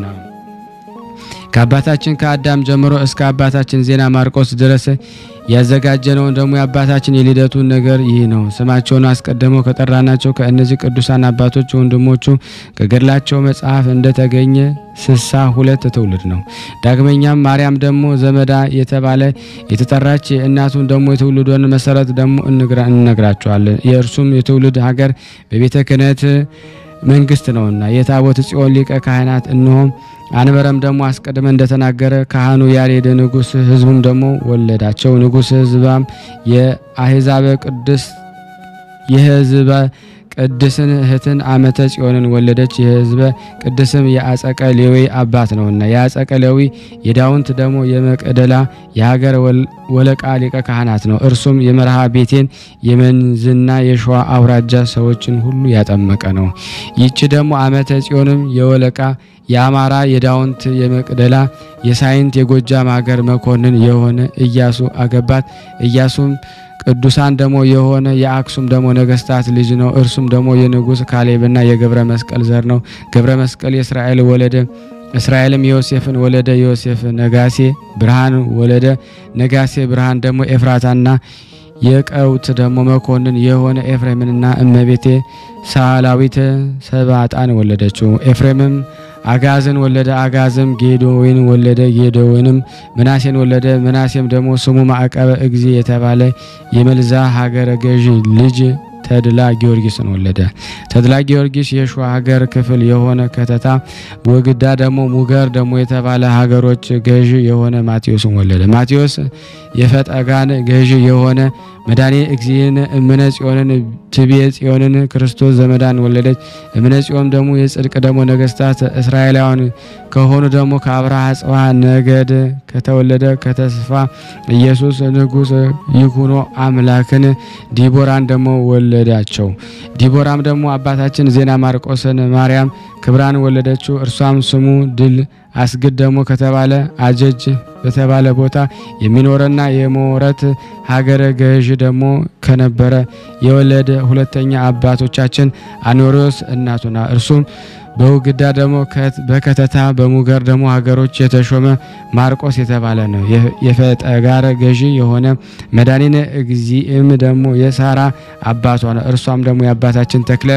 ከአባታችን ከአዳም ጀምሮ እስከ አባታችን ዜና ማርቆስ ድረስ ያዘጋጀነውን ደግሞ የአባታችን የልደቱን ነገር ይህ ነው። ስማቸውን አስቀድመው ከጠራናቸው ከእነዚህ ቅዱሳን አባቶች ወንድሞቹ ከገድላቸው መጽሐፍ እንደተገኘ ስሳ ሁለት ትውልድ ነው። ዳግመኛም ማርያም ደግሞ ዘመዳ የተባለ የተጠራች እናቱን ደግሞ የትውልዷን መሰረት ደግሞ እንነግራቸዋለን። የእርሱም የትውልድ ሀገር በቤተ ክህነት መንግስት ነውና የታቦት ጽዮን ሊቀ ካህናት እንሆም አንበረም ደግሞ አስቀድመ እንደተናገረ ካህኑ ያሬድ ንጉሥ ሕዝቡም ደግሞ ወለዳቸው። ንጉሥ ሕዝባም የአሕዛበ ቅዱስ የሕዝበ ቅድስን እህትን አመተ ጽዮንን ወለደች። የሕዝበ ቅድስም የአጸቀ ሌዊ አባት ነውና የአጸቀ ሌዊ የዳውንት ደግሞ የመቅደላ የሀገር ወለቃ ሊቀ ካህናት ነው። እርሱም የመርሃ ቤቴን የመንዝና የሸዋ አውራጃ ሰዎችን ሁሉ ያጠመቀ ነው። ይቺ ደግሞ አመተ ጽዮንም የወለቃ የአማራ የዳውንት የመቅደላ የሳይንት የጎጃም ሀገር መኮንን የሆነ ኢያሱ አገባት። ኢያሱም ቅዱሳን ደግሞ የሆነ የአክሱም ደግሞ ነገስታት ልጅ ነው። እርሱም ደግሞ የንጉሥ ካሌብና የገብረ መስቀል ዘር ነው። ገብረ መስቀል የእስራኤል ወለደ። እስራኤልም ዮሴፍን ወለደ። ዮሴፍ ነጋሴ ብርሃን ወለደ። ነጋሴ ብርሃን ደግሞ ኤፍራታና የቀውት ደግሞ መኮንን የሆነ ኤፍሬምንና እመቤቴ ሳላዊት ሰባጣን ወለደችው። ኤፍሬምም አጋዝን ወለደ። አጋዝም ጌዶዌን ወለደ። ጌዶዌንም ምናሴን ወለደ። ምናሴም ደግሞ ስሙ ማዕቀበ እግዚ የተባለ የመልዛ ሀገረ ገዥ ልጅ ተድላ ጊዮርጊስን ወለደ። ተድላ ጊዮርጊስ የሸዋ ሀገር ክፍል የሆነ ከተታ፣ ወግዳ ደግሞ ሙገር ደግሞ የተባለ ሀገሮች ገዢ የሆነ ማቴዎስን ወለደ። ማቴዎስ የፈጠጋን ገዢ የሆነ መድኃኔ እግዚእን እምነ ጽዮንን ትቤ ጽዮንን ክርስቶስ ዘመዳን ወለደች። እምነ ጽዮን ደግሞ የጽድቅ ደግሞ ነገስታት እስራኤላውያን ከሆኑ ደግሞ ከአብርሃ ጽዋ ነገድ ከተወለደ ከተስፋ ኢየሱስ ንጉሥ ይኩኖ አምላክን ዲቦራን ደግሞ ወለዳቸው። ዲቦራም ደግሞ አባታችን ዜና ማርቆስን ማርያም ክብራን ወለደችው። እርሷም ስሙ ድል አስግድ ደግሞ ከተባለ አጀጅ በተባለ ቦታ የሚኖረና የሞረት ሀገረ ገዥ ደግሞ ከነበረ የወለደ ሁለተኛ አባቶቻችን አኖሪዎስ እናቱና እርሱም በውግዳ ደግሞ በከተታ በሙገር ደግሞ ሀገሮች የተሾመ ማርቆስ የተባለ ነው። የፈጠጋር ገዢ የሆነ መድኃኒነ እግዚእም ደግሞ የሳራ አባቷ ነው። እርሷም ደግሞ የአባታችን ተክለ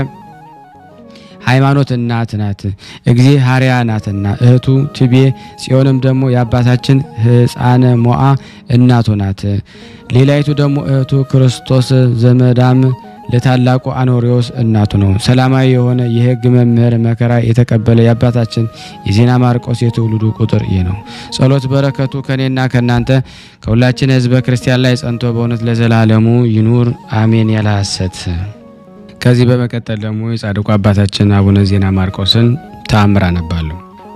ሃይማኖት እናት ናት። እግዚ ሀሪያ ናትና እህቱ ትቤ ጽዮንም ደግሞ የአባታችን ሕፃነ ሞአ እናቱ ናት። ሌላይቱ ደግሞ እህቱ ክርስቶስ ዘመዳም ለታላቁ አኖሪዎስ እናቱ ነው። ሰላማዊ የሆነ የሕግ መምህር መከራ የተቀበለ የአባታችን የዜና ማርቆስ የትውልዱ ቁጥር ይህ ነው። ጸሎት በረከቱ ከኔና ከእናንተ ከሁላችን ሕዝበ ክርስቲያን ላይ ጸንቶ በእውነት ለዘላለሙ ይኑር አሜን። ያለ ሐሰት ከዚህ በመቀጠል ደግሞ የጻድቁ አባታችን አቡነ ዜና ማርቆስን ተአምር አነባለሁ።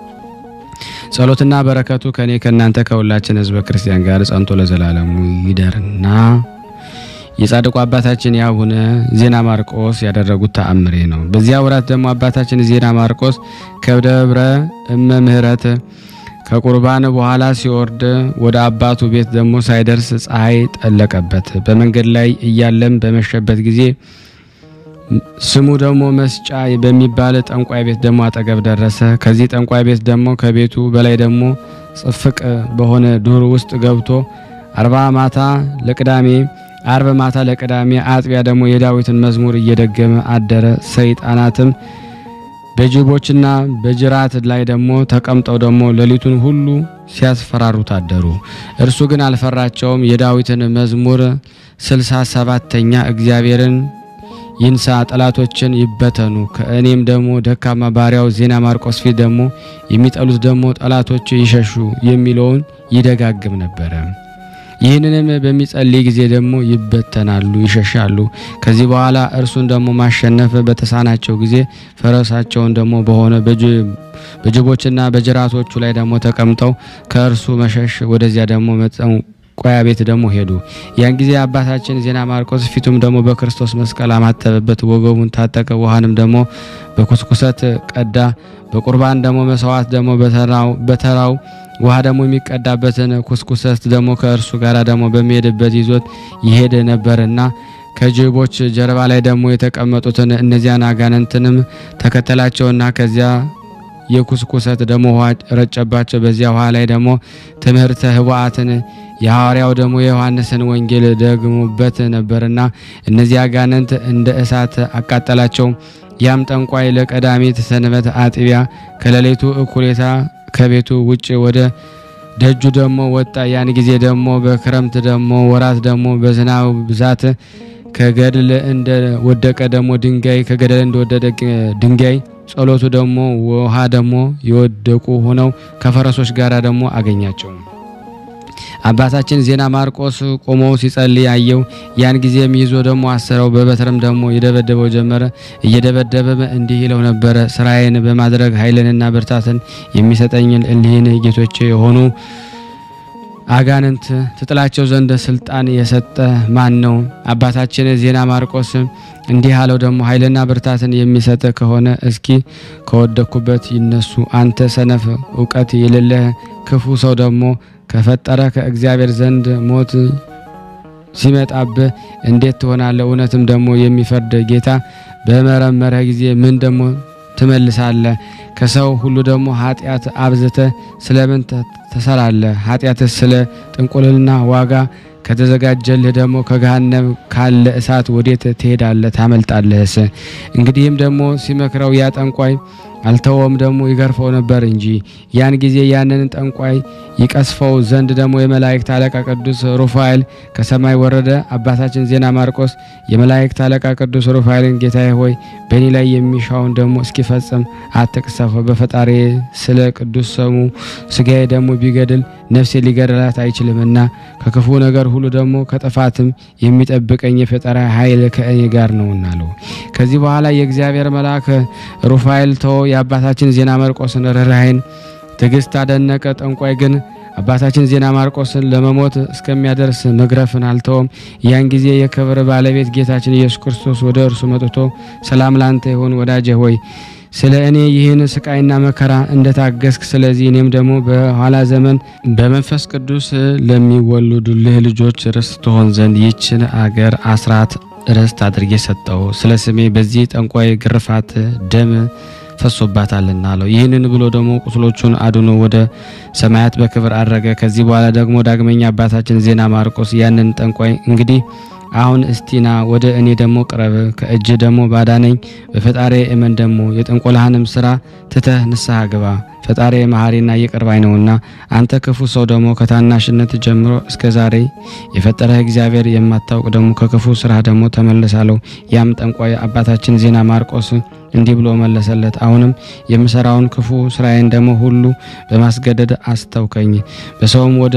ጸሎትና በረከቱ ከኔ ከእናንተ ከሁላችን ሕዝበ ክርስቲያን ጋር ጸንቶ ለዘላለሙ ይደርና የጻድቁ አባታችን የአቡነ ዜና ማርቆስ ያደረጉት ተአምሬ ነው። በዚያ ወራት ደግሞ አባታችን ዜና ማርቆስ ከደብረ እመ ምሕረት ከቁርባን በኋላ ሲወርድ ወደ አባቱ ቤት ደግሞ ሳይደርስ ፀሐይ ጠለቀበት። በመንገድ ላይ እያለም በመሸበት ጊዜ ስሙ ደግሞ መስጫ በሚባል ጠንቋይ ቤት ደግሞ አጠገብ ደረሰ። ከዚህ ጠንቋይ ቤት ደግሞ ከቤቱ በላይ ደግሞ ጽፍቅ በሆነ ዱር ውስጥ ገብቶ አርባ ማታ ለቅዳሜ አርብ ማታ ለቅዳሜ አጥቢያ ደግሞ የዳዊትን መዝሙር እየደገመ አደረ። ሰይጣናትም በጅቦችና በጅራት ላይ ደግሞ ተቀምጠው ደግሞ ሌሊቱን ሁሉ ሲያስፈራሩት አደሩ። እርሱ ግን አልፈራቸውም። የዳዊትን መዝሙር ስልሳ ሰባተኛ እግዚአብሔርን ይንሳ ጠላቶችን ይበተኑ፣ ከእኔም ደግሞ ደካማ ባሪያው ዜና ማርቆስ ፊት ደግሞ የሚጠሉት ደግሞ ጠላቶች ይሸሹ የሚለውን ይደጋግም ነበረ። ይህንንም በሚጸልይ ጊዜ ደግሞ ይበተናሉ፣ ይሸሻሉ። ከዚህ በኋላ እርሱን ደግሞ ማሸነፍ በተሳናቸው ጊዜ ፈረሳቸውን ደግሞ በሆነ በጅቦችና በጅራቶቹ ላይ ደግሞ ተቀምጠው ከእርሱ መሸሽ ወደዚያ ደግሞ ቆያ ቤት ደግሞ ሄዱ። ያን ጊዜ አባታችን ዜና ማርቆስ ፊቱም ደግሞ በክርስቶስ መስቀል አማተበበት፣ ወገቡን ታጠቀ፣ ውሃንም ደግሞ በኩስኩሰት ቀዳ። በቁርባን ደግሞ መስዋዕት ደግሞ በተራው ውሃ ደግሞ የሚቀዳበትን ኩስኩሰት ደግሞ ከእርሱ ጋር ደግሞ በሚሄድበት ይዞት ይሄድ ነበርና ከጅቦች ጀርባ ላይ ደግሞ የተቀመጡትን እነዚያን አጋንንትንም ተከተላቸውና ከዚያ የኩስኩሰት ደግሞ ውሃ ረጨባቸው። በዚያ ውሃ ላይ ደግሞ ትምህርተ ህቡአትን የሐዋርያው ደግሞ የዮሐንስን ወንጌል ደግሞበት ነበርና እነዚህ አጋንንት እንደ እሳት አቃጠላቸው። ያም ጠንቋይ ለቀዳሚት ሰንበት አጥቢያ ከሌሊቱ እኩሌታ ከቤቱ ውጭ ወደ ደጁ ደግሞ ወጣ። ያን ጊዜ ደግሞ በክረምት ደግሞ ወራት ደግሞ በዝናብ ብዛት ከገድል እንደ ወደቀ ደግሞ ድንጋይ ከገደል እንደወደደ ድንጋይ ጸሎቱ ደግሞ ውሃ ደግሞ የወደቁ ሆነው ከፈረሶች ጋር ደግሞ አገኛቸው። አባታችን ዜና ማርቆስ ቆሞ ሲጸልይ አየው። ያን ጊዜም ይዞ ደግሞ አሰረው፣ በበትርም ደግሞ የደበደበው ጀመረ። እየደበደበም እንዲህ ይለው ነበረ፣ ስራዬን በማድረግ ኃይልንና ብርታትን የሚሰጠኝን እሊህን ጌቶቼ የሆኑ አጋንንት ትጥላቸው ዘንድ ስልጣን የሰጠ ማን ነው? አባታችን ዜና ማርቆስ እንዲህ አለው፣ ደግሞ ኃይልና ብርታትን የሚሰጥ ከሆነ እስኪ ከወደኩበት ይነሱ። አንተ ሰነፍ እውቀት የሌለህ ክፉ ሰው ደግሞ ከፈጠረ ከእግዚአብሔር ዘንድ ሞት ሲመጣብህ እንዴት ትሆናለህ? እውነትም ደግሞ የሚፈርድ ጌታ በመረመረ ጊዜ ምን ደግሞ ትመልሳለህ? ከሰው ሁሉ ደግሞ ኃጢአት አብዝተ ስለምን ትሰራለህ? ኃጢአትስ ስለ ጥንቁልና ዋጋ ከተዘጋጀልህ ደግሞ ከገሃነም ካለ እሳት ወዴት ትሄዳለህ? ታመልጣለህስ? እንግዲህም ደግሞ ሲመክረው ያ ጠንቋይ አልተወም ደግሞ ይገርፈው ነበር እንጂ። ያን ጊዜ ያንን ጠንቋይ ይቀስፈው ዘንድ ደግሞ የመላእክት አለቃ ቅዱስ ሩፋኤል ከሰማይ ወረደ። አባታችን ዜና ማርቆስ የመላእክት አለቃ ቅዱስ ሩፋኤልን ጌታዬ ሆይ በእኔ ላይ የሚሻውን ደግሞ እስኪፈጽም አትቅሰፈው። በፈጣሪ ስለ ቅዱስ ስሙ ስጋዬ ደግሞ ቢገድል ነፍሴ ሊገድላት አይችልምና ከክፉ ነገር ሁሉ ደግሞ ከጥፋትም የሚጠብቀኝ የፈጠራ ኃይል ከእኔ ጋር ነውና አለው። ከዚህ በኋላ የእግዚአብሔር መልአክ ሩፋኤል ተወ። የአባታችን ዜና ማርቆስን ርኅራኄን ትዕግስት አደነቀ። ጠንቋይ ግን አባታችን ዜና ማርቆስን ለመሞት እስከሚያደርስ መግረፍን አልተወም። ያን ጊዜ የክብር ባለቤት ጌታችን ኢየሱስ ክርስቶስ ወደ እርሱ መጥቶ ሰላም ላንተ ይሁን ወዳጄ ሆይ ስለ እኔ ይህን ስቃይና መከራ እንደታገስክ ስለዚህ እኔም ደግሞ በኋላ ዘመን በመንፈስ ቅዱስ ለሚወለዱልህ ልጆች ርስት ትሆን ዘንድ ይችን አገር አስራት ርስት አድርጌ ሰጠው። ስለ ስሜ በዚህ ጠንቋይ ግርፋት ደም ፈሶባታልና አለው። ይህንን ብሎ ደግሞ ቁስሎቹን አድኖ ወደ ሰማያት በክብር አረገ። ከዚህ በኋላ ደግሞ ዳግመኛ አባታችን ዜና ማርቆስ ያንን ጠንቋይ እንግዲህ አሁን እስቲና ወደ እኔ ደግሞ ቅረብ፣ ከእጅ ደግሞ ባዳነኝ በፈጣሪ እመን፣ ደግሞ የጥንቆላህንም ስራ ትተህ ንስሐ ግባ። ፈጣሪ መሐሪና ይቅር ባይ ነውና አንተ ክፉ ሰው ደግሞ ከታናሽነት ጀምሮ እስከ ዛሬ የፈጠረህ እግዚአብሔር የማታውቅ ደግሞ ከክፉ ስራ ደግሞ ተመለሳለሁ። ያም ጠንቋይ አባታችን ዜና ማርቆስ እንዲህ ብሎ መለሰለት። አሁንም የምሰራውን ክፉ ስራዬን ደግሞ ሁሉ በማስገደድ አስተውከኝ በሰውም ወደ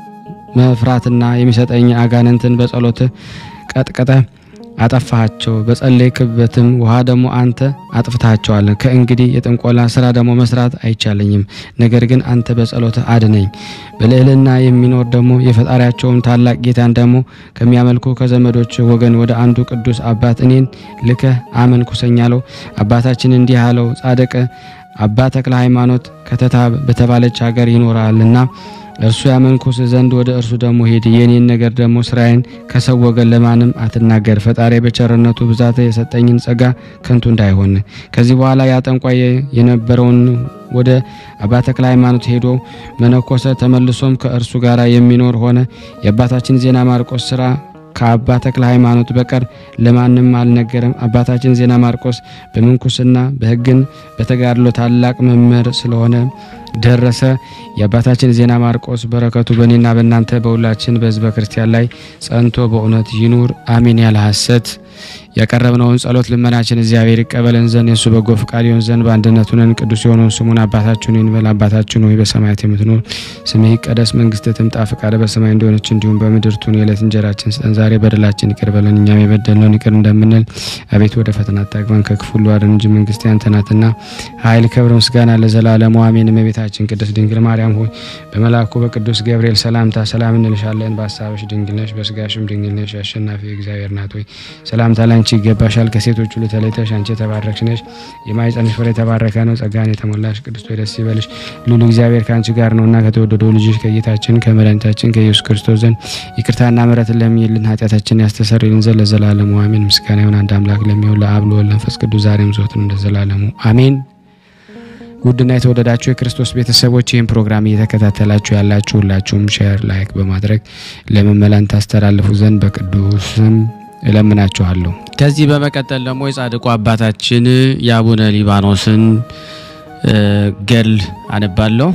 መፍራትና የሚሰጠኝ አጋንንትን በጸሎት ቀጥቀጠ አጠፋሃቸው። በጸለይክበትም ውሃ ደግሞ አንተ አጥፍታቸዋለን። ከእንግዲህ የጥንቆላ ስራ ደግሞ መስራት አይቻለኝም። ነገር ግን አንተ በጸሎት አድነኝ። በልዕልና የሚኖር ደግሞ የፈጣሪያቸውን ታላቅ ጌታን ደግሞ ከሚያመልኩ ከዘመዶች ወገን ወደ አንዱ ቅዱስ አባት እኔን ልከህ አመንኩሰኝ አለው። አባታችን እንዲህ አለው፣ ጻድቅ አባ ተክለ ሃይማኖት ከተታ በተባለች ሀገር ይኖራልና እርሱ ያመንኩስ ዘንድ ወደ እርሱ ደግሞ ሄድ። የኔን ነገር ደግሞ ስራዬን ከሰው ወገን ለማንም አትናገር። ፈጣሪ በቸርነቱ ብዛት የሰጠኝን ጸጋ ከንቱ እንዳይሆን። ከዚህ በኋላ ያ ጠንቋይ የነበረውን ወደ አባ ተክለ ሃይማኖት ሄዶ መነኮሰ። ተመልሶም ከእርሱ ጋር የሚኖር ሆነ። የአባታችን ዜና ማርቆስ ስራ ከአባ ተክለ ሃይማኖት በቀር ለማንም አልነገረም። አባታችን ዜና ማርቆስ በምንኩስና በሕግን በተጋድሎ ታላቅ መምህር ስለሆነ ደረሰ። የአባታችን ዜና ማርቆስ በረከቱ በእኔና በእናንተ በሁላችን በሕዝበ ክርስቲያን ላይ ጸንቶ በእውነት ይኑር አሜን። ያለ ሐሰት ያቀረብነውን ጸሎት ልመናችን እግዚአብሔር ይቀበለን ዘንድ የእሱ በጎ ፍቃድ ይሆን ዘንድ በአንድነት ሆነን ቅዱስ የሆነውን ስሙን አባታችን እንበል። አባታችን ሆይ በሰማያት የምትኖር ስምህ ይቀደስ፣ መንግስትህ ትምጣ፣ ፈቃድህ በሰማይ እንደሆነች እንዲሁም በምድር ትሁን። የዕለት እንጀራችን ስጠን ዛሬ፣ በደላችን ይቅር በለን እኛም የበደልነውን ይቅር እንደምንል፣ አቤቱ ወደ ፈተና አታግባን ከክፉ ሁሉ አድነን እንጂ መንግስት ያንተ ናትና ኃይል፣ ክብር፣ ምስጋና ለዘላለሙ አሜን። እመቤታችን ቅድስት ድንግል ማርያም ሆይ በመልአኩ በቅዱስ ገብርኤል ሰላምታ ሰላም እንልሻለን። በሀሳብሽ ድንግል ነሽ፣ በስጋሽም ድንግል ነሽ። አሸናፊ እግዚአብሔር ናት ሆይ ሰላምታ ላንቺ ይገባሻል። ከሴቶች ሁሉ ተለይተሽ አንቺ የተባረክሽ ነሽ፣ የማኅፀንሽ ፍሬ የተባረከ ነው። ጸጋን የተሞላሽ ቅድስት ሆይ ደስ ይበልሽ፣ ልዑል እግዚአብሔር ከአንቺ ጋር ነውና ከተወደደው ልጅሽ ከጌታችን ከመድኃኒታችን ከኢየሱስ ክርስቶስ ዘንድ ይቅርታና ምሕረትን ለሚይልን ኃጢአታችን ያስተሰርይልን ዘንድ ለዘላለሙ አሜን። ምስጋና ይሁን አንድ አምላክ ለሚሆን ለአብ ለወልድ ለመንፈስ ቅዱስ ዛሬም ዘወትርም ለዘላለሙ አሜን። ውድና የተወደዳችሁ የክርስቶስ ቤተሰቦች ይህን ፕሮግራም እየተከታተላችሁ ያላችሁ ሁላችሁም ሼር፣ ላይክ በማድረግ ለምእመናን ታስተላልፉ ዘንድ በቅዱስም እለምናችኋለሁ። ከዚህ በመቀጠል ደግሞ የጻድቁ አባታችን የአቡነ ሊባኖስን ገድል አነባለሁ።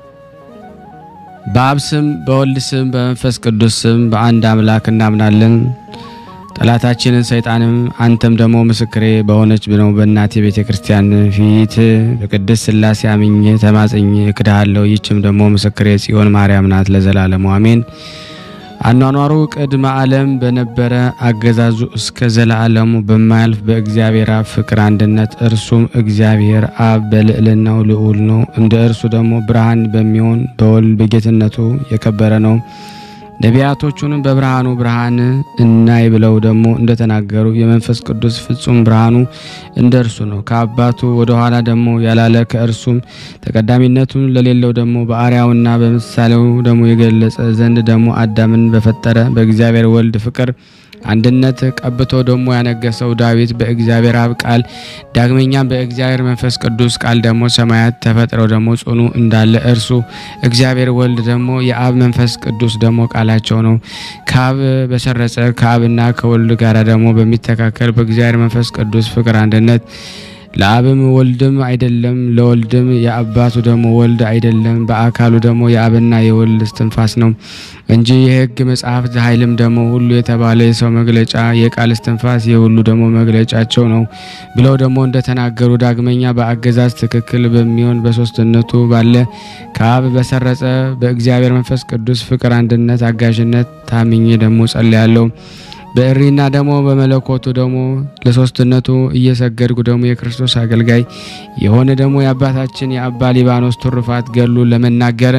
በአብ ስም በወልድ ስም በመንፈስ ቅዱስ ስም በአንድ አምላክ እናምናለን። ጠላታችንን ሰይጣንም አንተም ደግሞ ምስክሬ በሆነች ነው በእናቴ ቤተ ክርስቲያን ፊት በቅድስት ሥላሴ አምኜ ተማጽኜ እክድሃለሁ። ይችም ደግሞ ምስክሬ ጽዮን ማርያም ናት ለዘላለሙ አሜን። አኗኗሩ ቅድመ ዓለም በነበረ አገዛዙ እስከ ዘላለሙ በማያልፍ በእግዚአብሔር አብ ፍቅር አንድነት እርሱም እግዚአብሔር አብ በልዕልናው ልዑል ነው። እንደ እርሱ ደግሞ ብርሃን በሚሆን በወልድ በጌትነቱ የከበረ ነው። ነቢያቶቹንም በብርሃኑ ብርሃን እናይ ብለው ደግሞ እንደተናገሩ የመንፈስ ቅዱስ ፍጹም ብርሃኑ እንደ እርሱ ነው። ከአባቱ ወደ ኋላ ደግሞ ያላለ ከእርሱም ተቀዳሚነቱን ለሌለው ደግሞ በአርአያውና በምሳሌው ደግሞ የገለጸ ዘንድ ደግሞ አዳምን በፈጠረ በእግዚአብሔር ወልድ ፍቅር አንድነት ቀብቶ ደግሞ ያነገሰው ዳዊት በእግዚአብሔር አብ ቃል ዳግመኛም በእግዚአብሔር መንፈስ ቅዱስ ቃል ደግሞ ሰማያት ተፈጥረው ደግሞ ጽኑ እንዳለ እርሱ እግዚአብሔር ወልድ ደግሞ የአብ መንፈስ ቅዱስ ደግሞ ቃላቸው ነው። ከአብ በሰረጸ ከአብና ከወልድ ጋር ደግሞ በሚተካከል በእግዚአብሔር መንፈስ ቅዱስ ፍቅር አንድነት ለአብም ወልድም አይደለም፣ ለወልድም የአባቱ ደግሞ ወልድ አይደለም፣ በአካሉ ደግሞ የአብና የወልድ እስትንፋስ ነው እንጂ የሕግ መጽሐፍት ኃይልም ደግሞ ሁሉ የተባለ የሰው መግለጫ የቃል እስትንፋስ የሁሉ ደግሞ መግለጫቸው ነው ብለው ደግሞ እንደተናገሩ ዳግመኛ በአገዛዝ ትክክል በሚሆን በሶስትነቱ ባለ ከአብ በሰረጸ በእግዚአብሔር መንፈስ ቅዱስ ፍቅር አንድነት አጋዥነት ታምኜ ደግሞ ጸልያለሁ። በእሪና ደግሞ በመለኮቱ ደግሞ ለሶስትነቱ እየሰገድኩ ደግሞ የክርስቶስ አገልጋይ የሆነ ደግሞ የአባታችን የአባ ሊባኖስ ትሩፋት ገሉ ለመናገር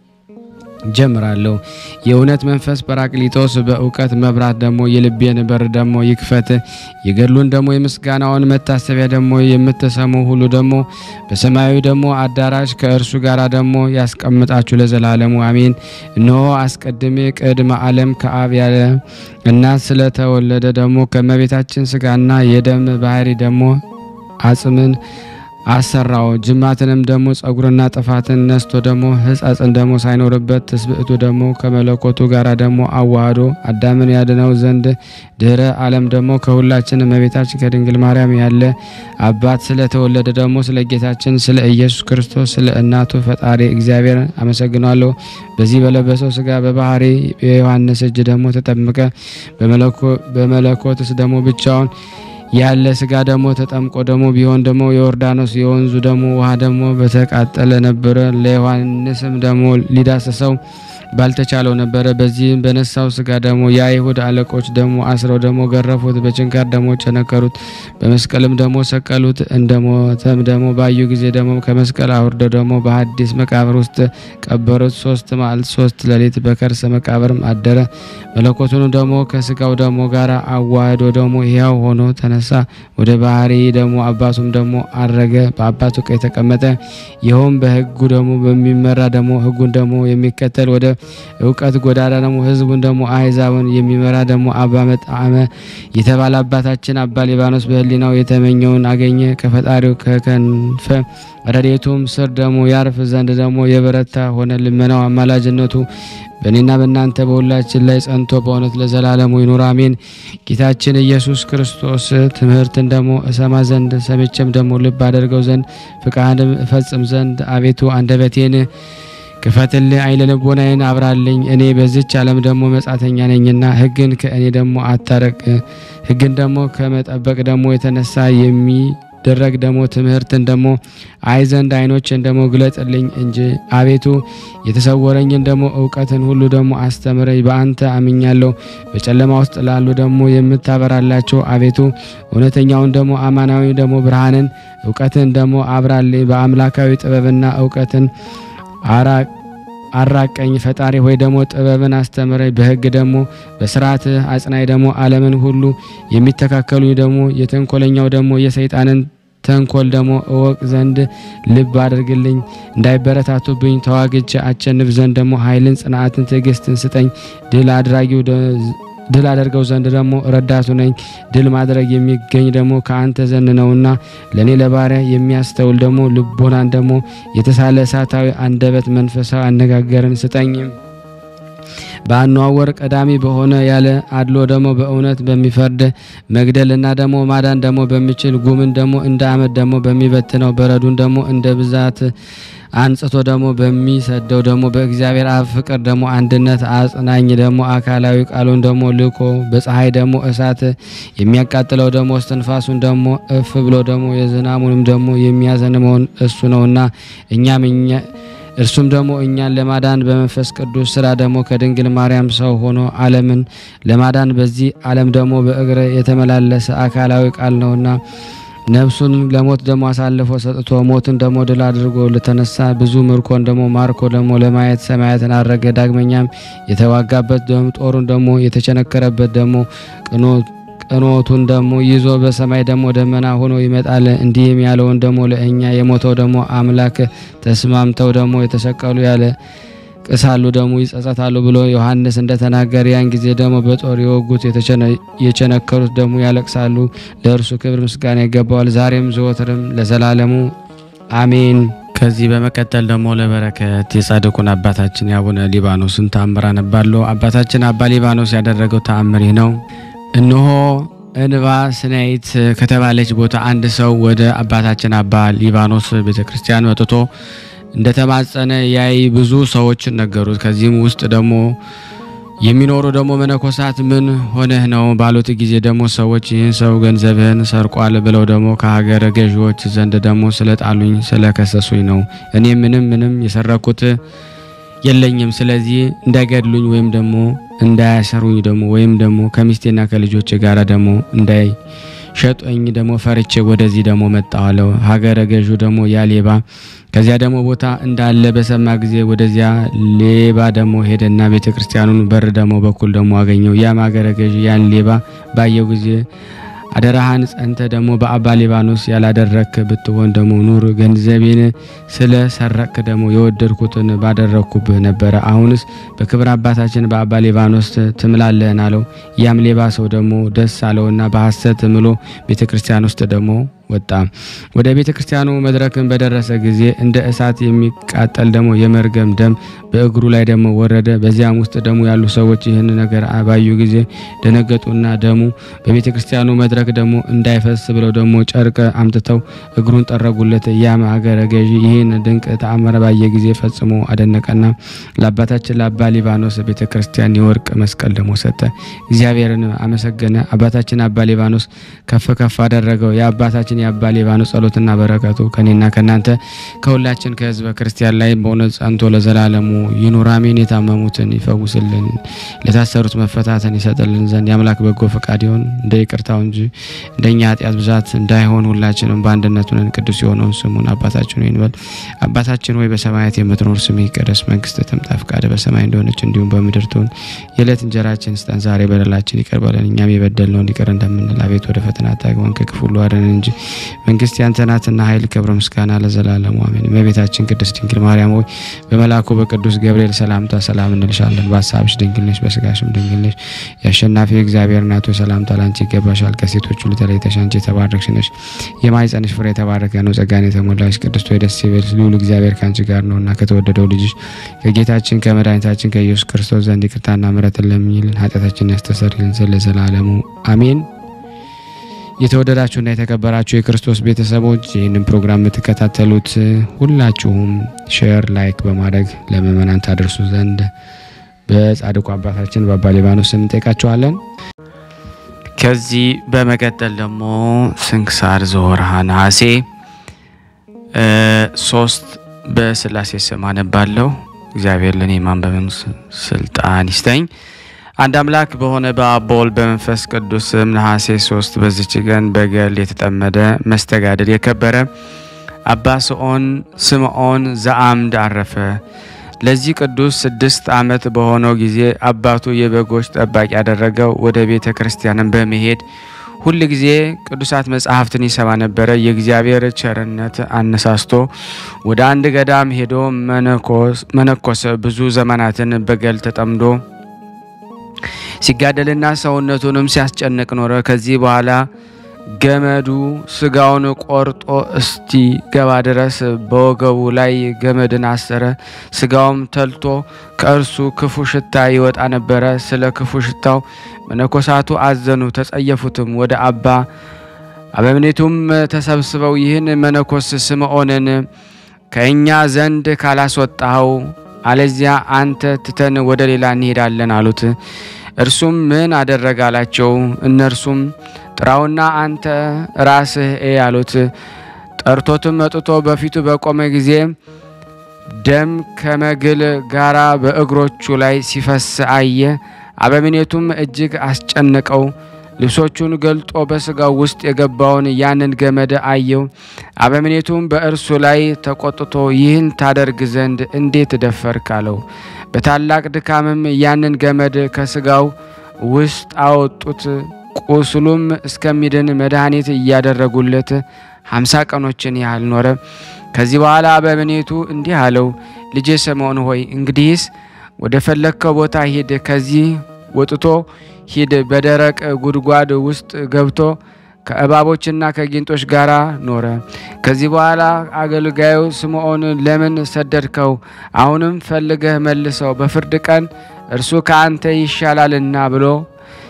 ጀምራለሁ። የእውነት መንፈስ ጰራቅሊጦስ በእውቀት መብራት ደግሞ የልቤን በር ደግሞ ይክፈት። የገድሉን ደግሞ የምስጋናውን መታሰቢያ ደግሞ የምትሰሙ ሁሉ ደግሞ በሰማያዊ ደግሞ አዳራሽ ከእርሱ ጋር ደግሞ ያስቀምጣችሁ ለዘላለሙ አሜን። እነሆ አስቀድሜ ቅድመ ዓለም ከአብ ያለ እናት ስለተወለደ ደግሞ ከእመቤታችን ስጋና የደም ባህሪ ደግሞ አጽምን አሰራው ጅማትንም ደግሞ ጸጉርና ጥፋትን ነስቶ ደግሞ ሕጸጽን ደግሞ ሳይኖርበት ትስብእቱ ደግሞ ከመለኮቱ ጋር ደግሞ አዋህዶ አዳምን ያድነው ዘንድ ድህረ ዓለም ደግሞ ከሁላችን እመቤታችን ከድንግል ማርያም ያለ አባት ስለተወለደ ደግሞ ስለ ጌታችን ስለ ኢየሱስ ክርስቶስ ስለ እናቱ ፈጣሪ እግዚአብሔር አመሰግናለሁ። በዚህ በለበሰው ስጋ በባህሪ የዮሐንስ እጅ ደግሞ ተጠምቀ በመለኮትስ ደግሞ ብቻውን ያለ ስጋ ደግሞ ተጠምቆ ደግሞ ቢሆን ደግሞ የዮርዳኖስ የወንዙ ደግሞ ውሃ ደግሞ በተቃጠለ ነበረ። ለዮሐንስም ደግሞ ሊዳሰሰው ባልተቻለው ነበረ። በዚህም በነሳው ስጋ ደግሞ የአይሁድ አለቆች ደግሞ አስረው ደግሞ ገረፉት፣ በችንካር ደግሞ ቸነከሩት፣ በመስቀልም ደግሞ ሰቀሉት። እንደሞተም ደግሞ ባዩ ጊዜ ደግሞ ከመስቀል አውርደው ደግሞ በሐዲስ መቃብር ውስጥ ቀበሩት። ሶስት መዓልት ሶስት ሌሊት በከርሰ መቃብርም አደረ። መለኮቱን ደግሞ ከስጋው ደግሞ ጋር አዋህዶ ደግሞ ሕያው ሆኖ ተነሳ። ወደ ባህሪ ደግሞ አባቱም ደግሞ አረገ፣ በአባቱ ቀኝ ተቀመጠ። ይኸውም በሕጉ ደግሞ በሚመራ ደግሞ ሕጉን ደግሞ የሚከተል ወደ እውቀት ጎዳና ደግሞ ሕዝቡን ደግሞ አሕዛብን የሚመራ ደግሞ አባ መጣዕመ የተባለ አባታችን አባ ሊባኖስ በሕሊናው የተመኘውን አገኘ። ከፈጣሪው ከከንፈ ረድኤቱም ስር ደግሞ ያርፍ ዘንድ ደግሞ የበረታ ሆነ። ልመናው አማላጅነቱ በእኔና በእናንተ በሁላችን ላይ ጸንቶ በእውነት ለዘላለሙ ይኑር አሜን። ጌታችን ኢየሱስ ክርስቶስ ትምህርትን ደግሞ እሰማ ዘንድ ሰምቼም ደግሞ ልብ አደርገው ዘንድ ፍቃድም እፈጽም ዘንድ አቤቱ አንደበቴን ክፈትልኝ፣ አይነ ልቦናዬን አብራልኝ። እኔ በዚች ዓለም ደግሞ መጻተኛ ነኝና ሕግን ከእኔ ደግሞ አታረቅ። ሕግን ደግሞ ከመጠበቅ ደግሞ የተነሳ የሚደረግ ደግሞ ትምህርትን ደግሞ አይ ዘንድ አይኖችን ደግሞ ግለጥልኝ እንጂ አቤቱ የተሰወረኝን ደግሞ እውቀትን ሁሉ ደግሞ አስተምረኝ። በአንተ አምኛለሁ። በጨለማ ውስጥ ላሉ ደግሞ የምታበራላቸው አቤቱ እውነተኛውን ደግሞ አማናዊ ደግሞ ብርሃንን እውቀትን ደግሞ አብራልኝ። በአምላካዊ ጥበብና እውቀትን አራቀኝ ፈጣሪ ሆይ ደግሞ ጥበብን አስተምረኝ። በሕግ ደግሞ በስርዓት አጽናይ ደግሞ ዓለምን ሁሉ የሚተካከሉ ደግሞ የተንኮለኛው ደግሞ የሰይጣንን ተንኮል ደግሞ እወቅ ዘንድ ልብ አድርግልኝ። እንዳይበረታቱብኝ ተዋግቼ አቸንፍ ዘንድ ደግሞ ኃይልን፣ ጽናትን፣ ትዕግስትን ስጠኝ። ድል አድራጊው ድል አደርገው ዘንድ ደግሞ ረዳቱ ነኝ። ድል ማድረግ የሚገኝ ደግሞ ከአንተ ዘንድ ነውና ለእኔ ለባሪያ የሚያስተውል ደግሞ ልቦናን ደግሞ የተሳለ እሳታዊ አንደበት መንፈሳዊ አነጋገርን ስጠኝ። በአነዋወር ቀዳሚ በሆነ ያለ አድሎ ደግሞ በእውነት በሚፈርድ መግደልና ደግሞ ማዳን ደግሞ በሚችል ጉምን ደግሞ እንደ አመድ ደግሞ በሚበትነው በረዱን ደግሞ እንደ ብዛት አንጽቶ ደግሞ በሚሰደው ደግሞ በእግዚአብሔር አብ ፍቅር ደግሞ አንድነት አጽናኝ ደግሞ አካላዊ ቃሉን ደግሞ ልኮ በፀሐይ ደግሞ እሳት የሚያቃጥለው ደግሞ እስትንፋሱን ደግሞ እፍ ብሎ ደግሞ የዝናሙንም ደግሞ የሚያዘንመውን እሱ ነውና እኛም እኛ እርሱም ደግሞ እኛን ለማዳን በመንፈስ ቅዱስ ስራ ደግሞ ከድንግል ማርያም ሰው ሆኖ ዓለምን ለማዳን በዚህ ዓለም ደግሞ በእግረ የተመላለሰ አካላዊ ቃል ነውና ነፍሱን ለሞት ደግሞ አሳልፎ ሰጥቶ ሞትን ደግሞ ድል አድርጎ ለተነሳ ብዙ ምርኮን ደግሞ ማርኮ ደግሞ ለማየት ሰማያትን አረገ። ዳግመኛም የተዋጋበት ደግሞ ጦሩን ደግሞ የተቸነከረበት ደግሞ ቅኖቱን ደግሞ ይዞ በሰማይ ደግሞ ደመና ሆኖ ይመጣል። እንዲህም ያለውን ደግሞ ለእኛ የሞተው ደግሞ አምላክ ተስማምተው ደግሞ የተሰቀሉ ያለ ቅሳሉ ደግሞ ይጸጸታሉ ብሎ ዮሐንስ እንደተናገረ ያን ጊዜ ደግሞ በጦር የወጉት የቸነከሩት ደግሞ ያለቅሳሉ። ለእርሱ ክብር ምስጋና ይገባዋል፣ ዛሬም ዘወትርም ለዘላለሙ አሜን። ከዚህ በመቀጠል ደግሞ ለበረከት የጻድቁን አባታችን የአቡነ ሊባኖስን ተአምር አነባለሁ። አባታችን አባ ሊባኖስ ያደረገው ተአምር ይህ ነው። እነሆ እንባ ስናይት ከተባለች ቦታ አንድ ሰው ወደ አባታችን አባ ሊባኖስ ቤተ ክርስቲያን መጥቶ እንደተማጸነ ያይ ብዙ ሰዎች ነገሩት። ከዚህም ውስጥ ደግሞ የሚኖሩ ደግሞ መነኮሳት ምን ሆነህ ነው ባሉት ጊዜ ደግሞ ሰዎች ይህን ሰው ገንዘብህን ሰርቋል ብለው ደግሞ ከሀገረ ገዢዎች ዘንድ ደግሞ ስለጣሉኝ ስለከሰሱኝ ነው። እኔ ምንም ምንም የሰረኩት የለኝም። ስለዚህ እንዳይገድሉኝ ወይም ደግሞ እንዳያሰሩኝ ደግሞ ወይም ደግሞ ከሚስቴና ከልጆች ጋር ደግሞ እንዳይሸጡኝ ደግሞ ፈርቼ ወደዚህ ደግሞ መጣዋለሁ። ሀገረ ገዡ ደግሞ ያ ሌባ ከዚያ ደግሞ ቦታ እንዳለ በሰማ ጊዜ ወደዚያ ሌባ ደግሞ ሄደና ቤተ ክርስቲያኑን በር ደግሞ በኩል ደግሞ አገኘው። ያም ሀገረ ገዥ ያን ሌባ ባየው ጊዜ አደራህን ጸንተ ደግሞ በአባ ሊባኖስ ያላደረክ ብትሆን ደግሞ ኑር፣ ገንዘቤን ስለ ሰረቅክ ደግሞ የወደድኩትን ባደረግኩብህ ነበረ። አሁንስ በክብር አባታችን በአባ ሊባኖስ ትምላለህን አለው። ያም ሌባ ሰው ደግሞ ደስ አለውና በሐሰት ምሎ ቤተ ክርስቲያን ውስጥ ደግሞ ወጣ። ወደ ቤተ ክርስቲያኑ መድረክን በደረሰ ጊዜ እንደ እሳት የሚቃጠል ደግሞ የመርገም ደም በእግሩ ላይ ደግሞ ወረደ። በዚያም ውስጥ ደግሞ ያሉ ሰዎች ይህን ነገር ባዩ ጊዜ ደነገጡና ደሙ በቤተ ክርስቲያኑ መድረክ ደግሞ እንዳይፈስ ብለው ደግሞ ጨርቅ አምጥተው እግሩን ጠረጉለት። ያም አገረ ገዢ ይህን ድንቅ ተአምር ባየ ጊዜ ፈጽሞ አደነቀና ለአባታችን ለአባ ሊባኖስ ቤተ ክርስቲያን የወርቅ መስቀል ደግሞ ሰጠ። እግዚአብሔርን አመሰገነ። አባታችን አባ ሊባኖስ ከፍ ከፍ አደረገው። የአባታችን የአባ ሊባኖስ ጸሎትና በረከቱ ከኔና ከእናንተ ከሁላችን ከሕዝበ ክርስቲያን ላይ በእውነት ጸንቶ ለዘላለሙ ይኑር አሜን። የታመሙትን ይፈውስልን፣ ለታሰሩት መፈታትን ይሰጥልን ዘንድ የአምላክ በጎ ፈቃድ ይሆን እንደ ይቅርታው እንጂ እንደኛ ኃጢአት ብዛት እንዳይሆን ሁላችንም በአንድነት ሆነን ቅዱስ የሆነውን ስሙን አባታችን ሆይ እንበል። አባታችን ሆይ በሰማያት የምትኖር ስምህ ይቀደስ፣ መንግስትህ ትምጣ፣ ፈቃድህ በሰማይ እንደሆነች እንዲሁም በምድር ትሁን። የዕለት እንጀራችን ስጠን ዛሬ፣ በደላችን ይቅር በለን እኛም የበደልነውን ይቅር እንደምንል፣ አቤት ወደ ፈተና አታግባን ከክፉ ሁሉ አድነን እንጂ መንግስት ያንተ ናትና ኃይል፣ ክብር፣ ምስጋና ለዘላለሙ አሜን። እመቤታችን ቅድስት ድንግል ማርያም ሆይ በመልአኩ በቅዱስ ገብርኤል ሰላምታ ሰላም እንልሻለን። በሀሳብሽ ድንግል ነሽ፣ በስጋሽም ድንግል ነሽ። የአሸናፊ እግዚአብሔር እናቱ ሰላምታ ላንቺ ይገባሻል። ከሴቶች ሁሉ ተለይተሽ አንቺ የተባረክሽ ነሽ፣ የማኅፀንሽ ፍሬ የተባረከ ነው። ጸጋን የተሞላሽ ቅድስት ሆይ ደስ ይበልሽ፣ ልዑል እግዚአብሔር ከአንቺ ጋር ነውና ከተወደደው ልጅሽ ከጌታችን ከመድኃኒታችን ከኢየሱስ ክርስቶስ ዘንድ ይቅርታና ምሕረትን ለምኝልን ኃጢአታችንን ያስተሰርይልን ዘንድ ለዘላለሙ አሜን። የተወደዳችሁና የተከበራችሁ የክርስቶስ ቤተሰቦች ይህንን ፕሮግራም የምትከታተሉት ሁላችሁም ሼር፣ ላይክ በማድረግ ለምእመናን ታደርሱ ዘንድ በጻድቁ አባታችን በአባ ሊባኖስ ስም እንጠይቃችኋለን። ከዚህ በመቀጠል ደግሞ ስንክሳር ዘወርሃ ነሐሴ ሶስት በስላሴ ስም አነባለሁ። እግዚአብሔር ለእኔ ማንበብን ስልጣን ይስጠኝ። አንድ አምላክ በሆነ በአብ በወልድ በመንፈስ ቅዱስ ስም ነሐሴ ሶስት በዚች ቀን በገል የተጠመደ መስተጋድል የከበረ አባ ስምዖን ስምዖን ዘአምድ አረፈ። ለዚህ ቅዱስ ስድስት ዓመት በሆነው ጊዜ አባቱ የበጎች ጠባቂ ያደረገው ወደ ቤተ ክርስቲያንን በመሄድ ሁል ጊዜ ቅዱሳት መጽሐፍትን ይሰማ ነበረ። የእግዚአብሔር ቸርነት አነሳስቶ ወደ አንድ ገዳም ሄዶ መነኮሰ። ብዙ ዘመናትን በገል ተጠምዶ ሲጋደልና ሰውነቱንም ሲያስጨንቅ ኖረ። ከዚህ በኋላ ገመዱ ስጋውን ቆርጦ እስቲ ገባ ድረስ በወገቡ ላይ ገመድን አሰረ። ስጋውም ተልቶ ከእርሱ ክፉ ሽታ ይወጣ ነበረ። ስለ ክፉ ሽታው መነኮሳቱ አዘኑ፣ ተጸየፉትም። ወደ አባ አበምኔቱም ተሰብስበው ይህን መነኮስ ስምዖንን ከእኛ ዘንድ ካላስወጣኸው አለዚያ አንተ ትተን ወደ ሌላ እንሄዳለን አሉት። እርሱም ምን አደረገ አላቸው። እነርሱም ጥራውና አንተ ራስህ እ አሉት። ጠርቶትም መጥቶ በፊቱ በቆመ ጊዜ ደም ከመግል ጋራ በእግሮቹ ላይ ሲፈስ አየ። አበምኔቱም እጅግ አስጨነቀው። ልብሶቹን ገልጦ በስጋው ውስጥ የገባውን ያንን ገመድ አየው። አበምኔቱም በእርሱ ላይ ተቆጥቶ ይህን ታደርግ ዘንድ እንዴት ደፈርክ አለው። በታላቅ ድካምም ያንን ገመድ ከስጋው ውስጥ አወጡት። ቁስሉም እስከሚድን መድኃኒት እያደረጉለት ሀምሳ ቀኖችን ያህል ኖረ። ከዚህ በኋላ አበምኔቱ እንዲህ አለው፣ ልጄ ስምዖን ሆይ እንግዲህስ ወደ ፈለግከው ቦታ ሂድ። ከዚህ ወጥቶ ሂድ። በደረቅ ጉድጓድ ውስጥ ገብቶ ከእባቦችና ከጊንጦች ጋር ኖረ። ከዚህ በኋላ አገልጋዩ ስምዖን ለምን ሰደድከው? አሁንም ፈልገህ መልሰው፣ በፍርድ ቀን እርሱ ከአንተ ይሻላልና ብሎ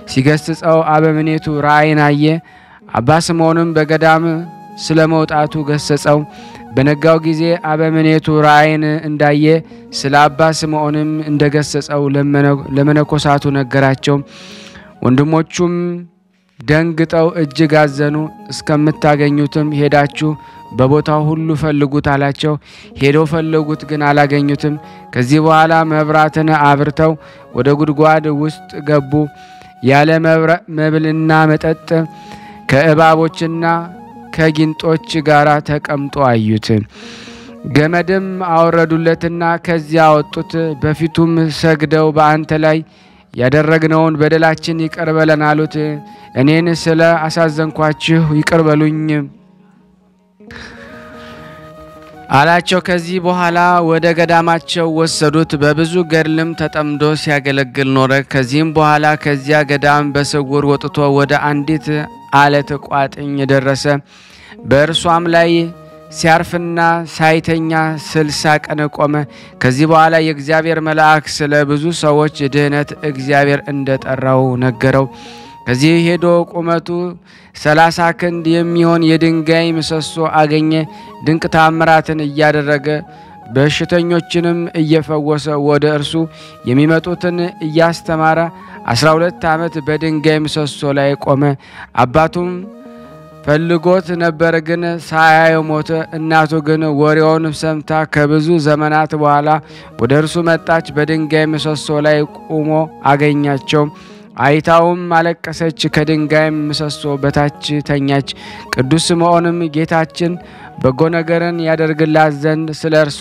ሲገስጸው አበምኔቱ ራእይን አየ። አባ ስምዖንም በገዳም ስለ መውጣቱ ገሰጸው። በነጋው ጊዜ አበምኔቱ ራእይን እንዳየ ስለ አባ ስምዖንም እንደገሰጸው ለመነኮሳቱ ነገራቸው። ወንድሞቹም ደንግጠው እጅግ አዘኑ። እስከምታገኙትም ሄዳችሁ በቦታው ሁሉ ፈልጉት አላቸው። ሄደው ፈለጉት፣ ግን አላገኙትም። ከዚህ በኋላ መብራትን አብርተው ወደ ጉድጓድ ውስጥ ገቡ። ያለ መብልና መጠጥ ከእባቦችና ከጊንጦች ጋር ተቀምጦ አዩት። ገመድም አወረዱለትና ከዚያ አወጡት። በፊቱም ሰግደው በአንተ ላይ ያደረግነውን በደላችን ይቅር በለን አሉት። እኔን ስለ አሳዘንኳችሁ ይቅር በሉኝ አላቸው። ከዚህ በኋላ ወደ ገዳማቸው ወሰዱት። በብዙ ገድልም ተጠምዶ ሲያገለግል ኖረ። ከዚህም በኋላ ከዚያ ገዳም በስውር ወጥቶ ወደ አንዲት አለት ቋጥኝ ደረሰ። በእርሷም ላይ ሲያርፍና ሳይተኛ ስልሳ ቀን ቆመ። ከዚህ በኋላ የእግዚአብሔር መልአክ ስለ ብዙ ሰዎች ድህነት እግዚአብሔር እንደጠራው ነገረው። ከዚህ ሄዶ ቁመቱ ሰላሳ ክንድ የሚሆን የድንጋይ ምሰሶ አገኘ። ድንቅ ታምራትን እያደረገ በሽተኞችንም እየፈወሰ ወደ እርሱ የሚመጡትን እያስተማረ አስራ ሁለት ዓመት በድንጋይ ምሰሶ ላይ ቆመ። አባቱም ፈልጎት ነበር፣ ግን ሳያየው ሞተ። እናቱ ግን ወሬውን ሰምታ ከብዙ ዘመናት በኋላ ወደ እርሱ መጣች። በድንጋይ ምሰሶ ላይ ቆሞ አገኛቸው። አይታውም አለቀሰች። ከድንጋይ ምሰሶ በታች ተኛች። ቅዱስ ስምዖንም ጌታችን በጎ ነገርን ያደርግላት ዘንድ ስለ እርሷ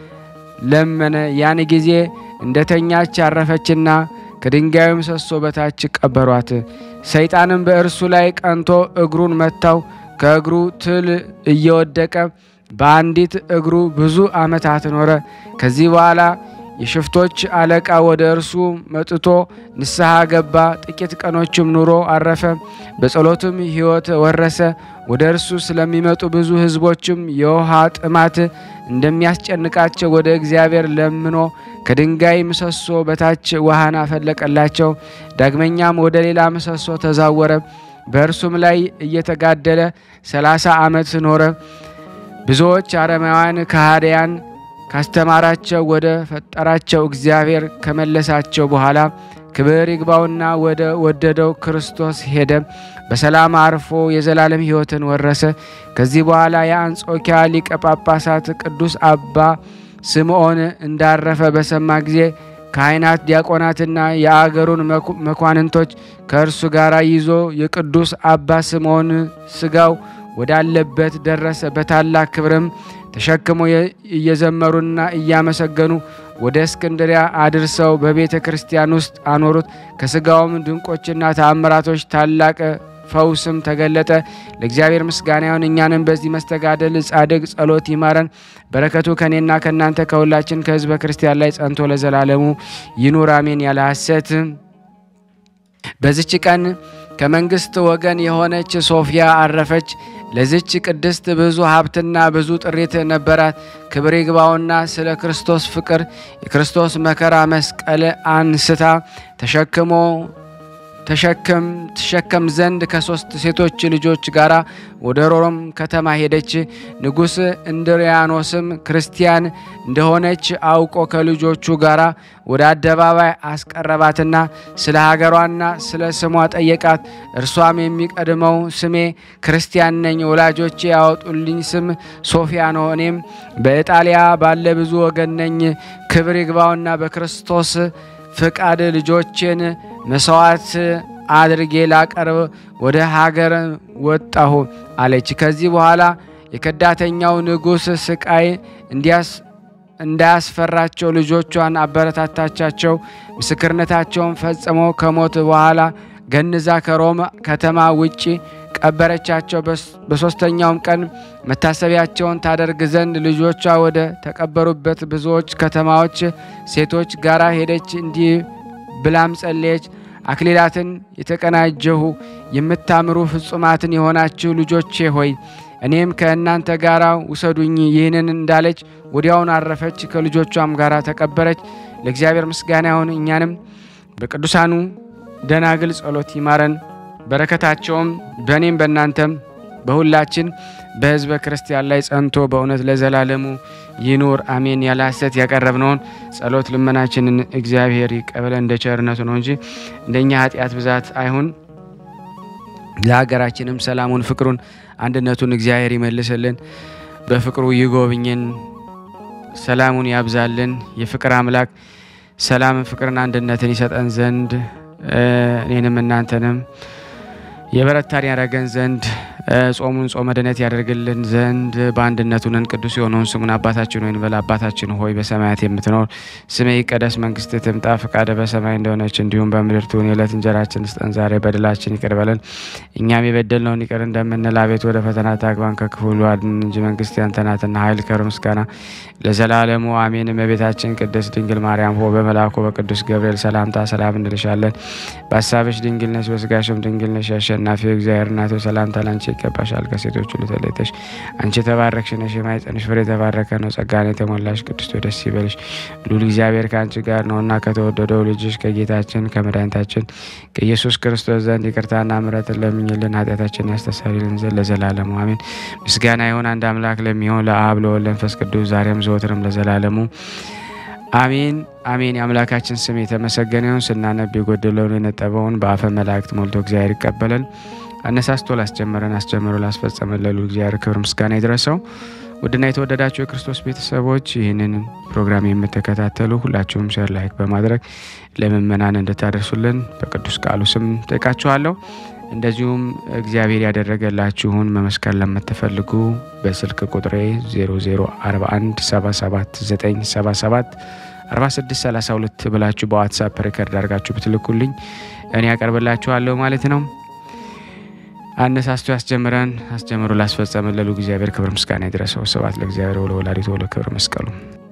ለመነ። ያን ጊዜ እንደ ተኛች አረፈችና ከድንጋዩ ምሰሶ በታች ቀበሯት። ሰይጣንም በእርሱ ላይ ቀንቶ እግሩን መታው። ከእግሩ ትል እየወደቀ በአንዲት እግሩ ብዙ ዓመታት ኖረ። ከዚህ በኋላ የሽፍቶች አለቃ ወደ እርሱ መጥቶ ንስሐ ገባ። ጥቂት ቀኖችም ኑሮ አረፈ። በጸሎትም ሕይወት ወረሰ። ወደ እርሱ ስለሚመጡ ብዙ ሕዝቦችም የውሃ ጥማት እንደሚያስጨንቃቸው ወደ እግዚአብሔር ለምኖ ከድንጋይ ምሰሶ በታች ውሃን አፈለቀላቸው። ዳግመኛም ወደ ሌላ ምሰሶ ተዛወረ። በእርሱም ላይ እየተጋደለ ሰላሳ ዓመት ኖረ። ብዙዎች አረማውያን ከሃዲያን ካስተማራቸው ወደ ፈጠራቸው እግዚአብሔር ከመለሳቸው በኋላ ክብር ይግባውና ወደ ወደደው ክርስቶስ ሄደ። በሰላም አርፎ የዘላለም ሕይወትን ወረሰ። ከዚህ በኋላ የአንጾኪያ ሊቀ ጳጳሳት ቅዱስ አባ ስምዖን እንዳረፈ በሰማ ጊዜ ካህናት፣ ዲያቆናትና የአገሩን መኳንንቶች ከእርሱ ጋር ይዞ የቅዱስ አባ ስምዖን ስጋው ወዳለበት ደረሰ። በታላቅ ክብርም ተሸክሞ እየዘመሩና እያመሰገኑ ወደ እስክንድሪያ አድርሰው በቤተ ክርስቲያን ውስጥ አኖሩት። ከስጋውም ድንቆችና ተአምራቶች ታላቅ ፈውስም ተገለጠ። ለእግዚአብሔር ምስጋና ይሁን። እኛንም በዚህ መስተጋደል ጻድቅ ጸሎት ይማረን። በረከቱ ከእኔና ከእናንተ ከሁላችን ከሕዝበ ክርስቲያን ላይ ጸንቶ ለዘላለሙ ይኑር አሜን። ያለ ሐሰት በዚች ቀን ከመንግስት ወገን የሆነች ሶፊያ አረፈች። ለዚች ቅድስት ብዙ ሀብትና ብዙ ጥሪት ነበራት። ክብር ይግባውና ስለ ክርስቶስ ፍቅር የክርስቶስ መከራ መስቀል አንስታ ተሸክሞ ተሸክም ትሸከም ዘንድ ከሶስት ሴቶች ልጆች ጋር ወደ ሮም ከተማ ሄደች። ንጉሥ እንድሪያኖስም ክርስቲያን እንደሆነች አውቆ ከልጆቹ ጋር ወደ አደባባይ አስቀረባትና ስለ ሀገሯና ስለ ስሟ ጠየቃት። እርሷም የሚቀድመው ስሜ ክርስቲያን ነኝ፣ ወላጆቼ ያወጡልኝ ስም ሶፊያ ነው። እኔም በኢጣሊያ ባለ ብዙ ወገን ነኝ። ክብር ይግባውና በክርስቶስ ፍቃድ ልጆቼን መስዋዕት አድርጌ ላቀርብ ወደ ሀገር ወጣሁ አለች። ከዚህ በኋላ የከዳተኛው ንጉሥ ስቃይ እንዳያስፈራቸው ልጆቿን አበረታታቻቸው። ምስክርነታቸውን ፈጽመው ከሞት በኋላ ገንዛ ከሮም ከተማ ውጪ ቀበረቻቸው። በሦስተኛውም ቀን መታሰቢያቸውን ታደርግ ዘንድ ልጆቿ ወደ ተቀበሩበት ብዙዎች ከተማዎች ሴቶች ጋራ ሄደች። እንዲህ ብላም ጸለየች። አክሊላትን የተቀናጀሁ የምታምሩ ፍጹማትን የሆናችሁ ልጆቼ ሆይ እኔም ከእናንተ ጋር ውሰዱኝ። ይህንን እንዳለች ወዲያውን አረፈች፣ ከልጆቿም ጋር ተቀበረች። ለእግዚአብሔር ምስጋና ይሁን። እኛንም በቅዱሳኑ ደናግል ጸሎት ይማረን። በረከታቸውም በእኔም በእናንተም በሁላችን በሕዝበ ክርስቲያን ላይ ጸንቶ በእውነት ለዘላለሙ ይኑር አሜን። ያለ ሐሰት ያቀረብነውን ጸሎት ልመናችንን እግዚአብሔር ይቀበለን እንደ ቸርነቱ ነው እንጂ እንደኛ ኃጢአት ብዛት አይሁን። ለሀገራችንም ሰላሙን፣ ፍቅሩን፣ አንድነቱን እግዚአብሔር ይመልስልን፣ በፍቅሩ ይጎብኝን፣ ሰላሙን ያብዛልን። የፍቅር አምላክ ሰላምን፣ ፍቅርን፣ አንድነትን ይሰጠን ዘንድ እኔንም እናንተንም የበረታን ያደረገን ዘንድ ጾሙን ጾመ ድነት ያደርግልን ዘንድ በአንድነቱ ነን። ቅዱስ የሆነውን ስሙን አባታችን ሆይ እንበል። አባታችን ሆይ በሰማያት የምትኖር ስምህ ይቀደስ፣ መንግስትህ ትምጣ፣ ፈቃደ በሰማይ እንደሆነች እንዲሁም በምድር ትሁን። የዕለት እንጀራችን ስጠን ዛሬ፣ በደላችን ይቅር በለን እኛም የበደልነውን ይቅር እንደምንል፣ አቤት ወደ ፈተና ታግባን ከክፉ ሁሉ አድነን እንጂ መንግስት ያንተ ናትና፣ ኃይል፣ ክብር፣ ምስጋና ለዘላለሙ አሜን። እመቤታችን ቅድስት ድንግል ማርያም ሆይ በመልአኩ በቅዱስ ገብርኤል ሰላምታ ሰላም እንልሻለን። በሀሳብሽ ድንግል ነሽ፣ በስጋሽም ድንግል ነሽ። አሸናፊ እግዚአብሔር እናት ሰላምታ ላንቺ ይገባሻል። ከሴቶች ሁሉ ተለይተሽ አንቺ የተባረክሽ ነሽ፣ የማኅፀንሽ ፍሬ የተባረከ ነው። ጸጋን የተሞላሽ ቅድስት ሆይ ደስ ይበልሽ፣ ልዑል እግዚአብሔር ከአንቺ ጋር ነውና ከተወደደው ልጅሽ ከጌታችን ከመድኃኒታችን ከኢየሱስ ክርስቶስ ዘንድ ይቅርታና ምሕረትን ለምኝልን ኃጢአታችን ያስተሰርይልን ዘንድ ለዘላለሙ አሜን። ምስጋና ይሁን አንድ አምላክ ለሚሆን ለአብ ለወልድ ለመንፈስ ቅዱስ ዛሬም ዘወትርም ለዘላለሙ አሜን አሜን። የአምላካችን ስም የተመሰገነ ይሁን። ስናነብ የጎደለውን የነጠበውን በአፈ መላእክት ሞልቶ እግዚአብሔር ይቀበለን። አነሳስቶ ላስጀመረን አስጀምሮ ላስፈጸመን ለልዑል እግዚአብሔር ክብር ምስጋና ይድረሰው። ውድና የተወደዳችሁ የክርስቶስ ቤተሰቦች ይህንን ፕሮግራም የምትከታተሉ ሁላችሁም ሼር፣ ላይክ በማድረግ ለምእመናን እንድታደርሱልን በቅዱስ ቃሉ ስም ጠይቃችኋለሁ። እንደዚሁም እግዚአብሔር ያደረገላችሁን መመስከር ለምትፈልጉ በስልክ ቁጥሬ 00417797 4632 ብላችሁ በዋትሳፕ ሪከርድ አድርጋችሁ ብትልኩልኝ እኔ ያቀርብላችኋለሁ ማለት ነው። አነሳስቶ ያስጀምረን አስጀምሮ ላስፈጸመን ለልዑል እግዚአብሔር ክብር ምስጋና ይድረሰው። ስብሐት ለእግዚአብሔር ወለወላዲቱ ወለክብር መስቀሉ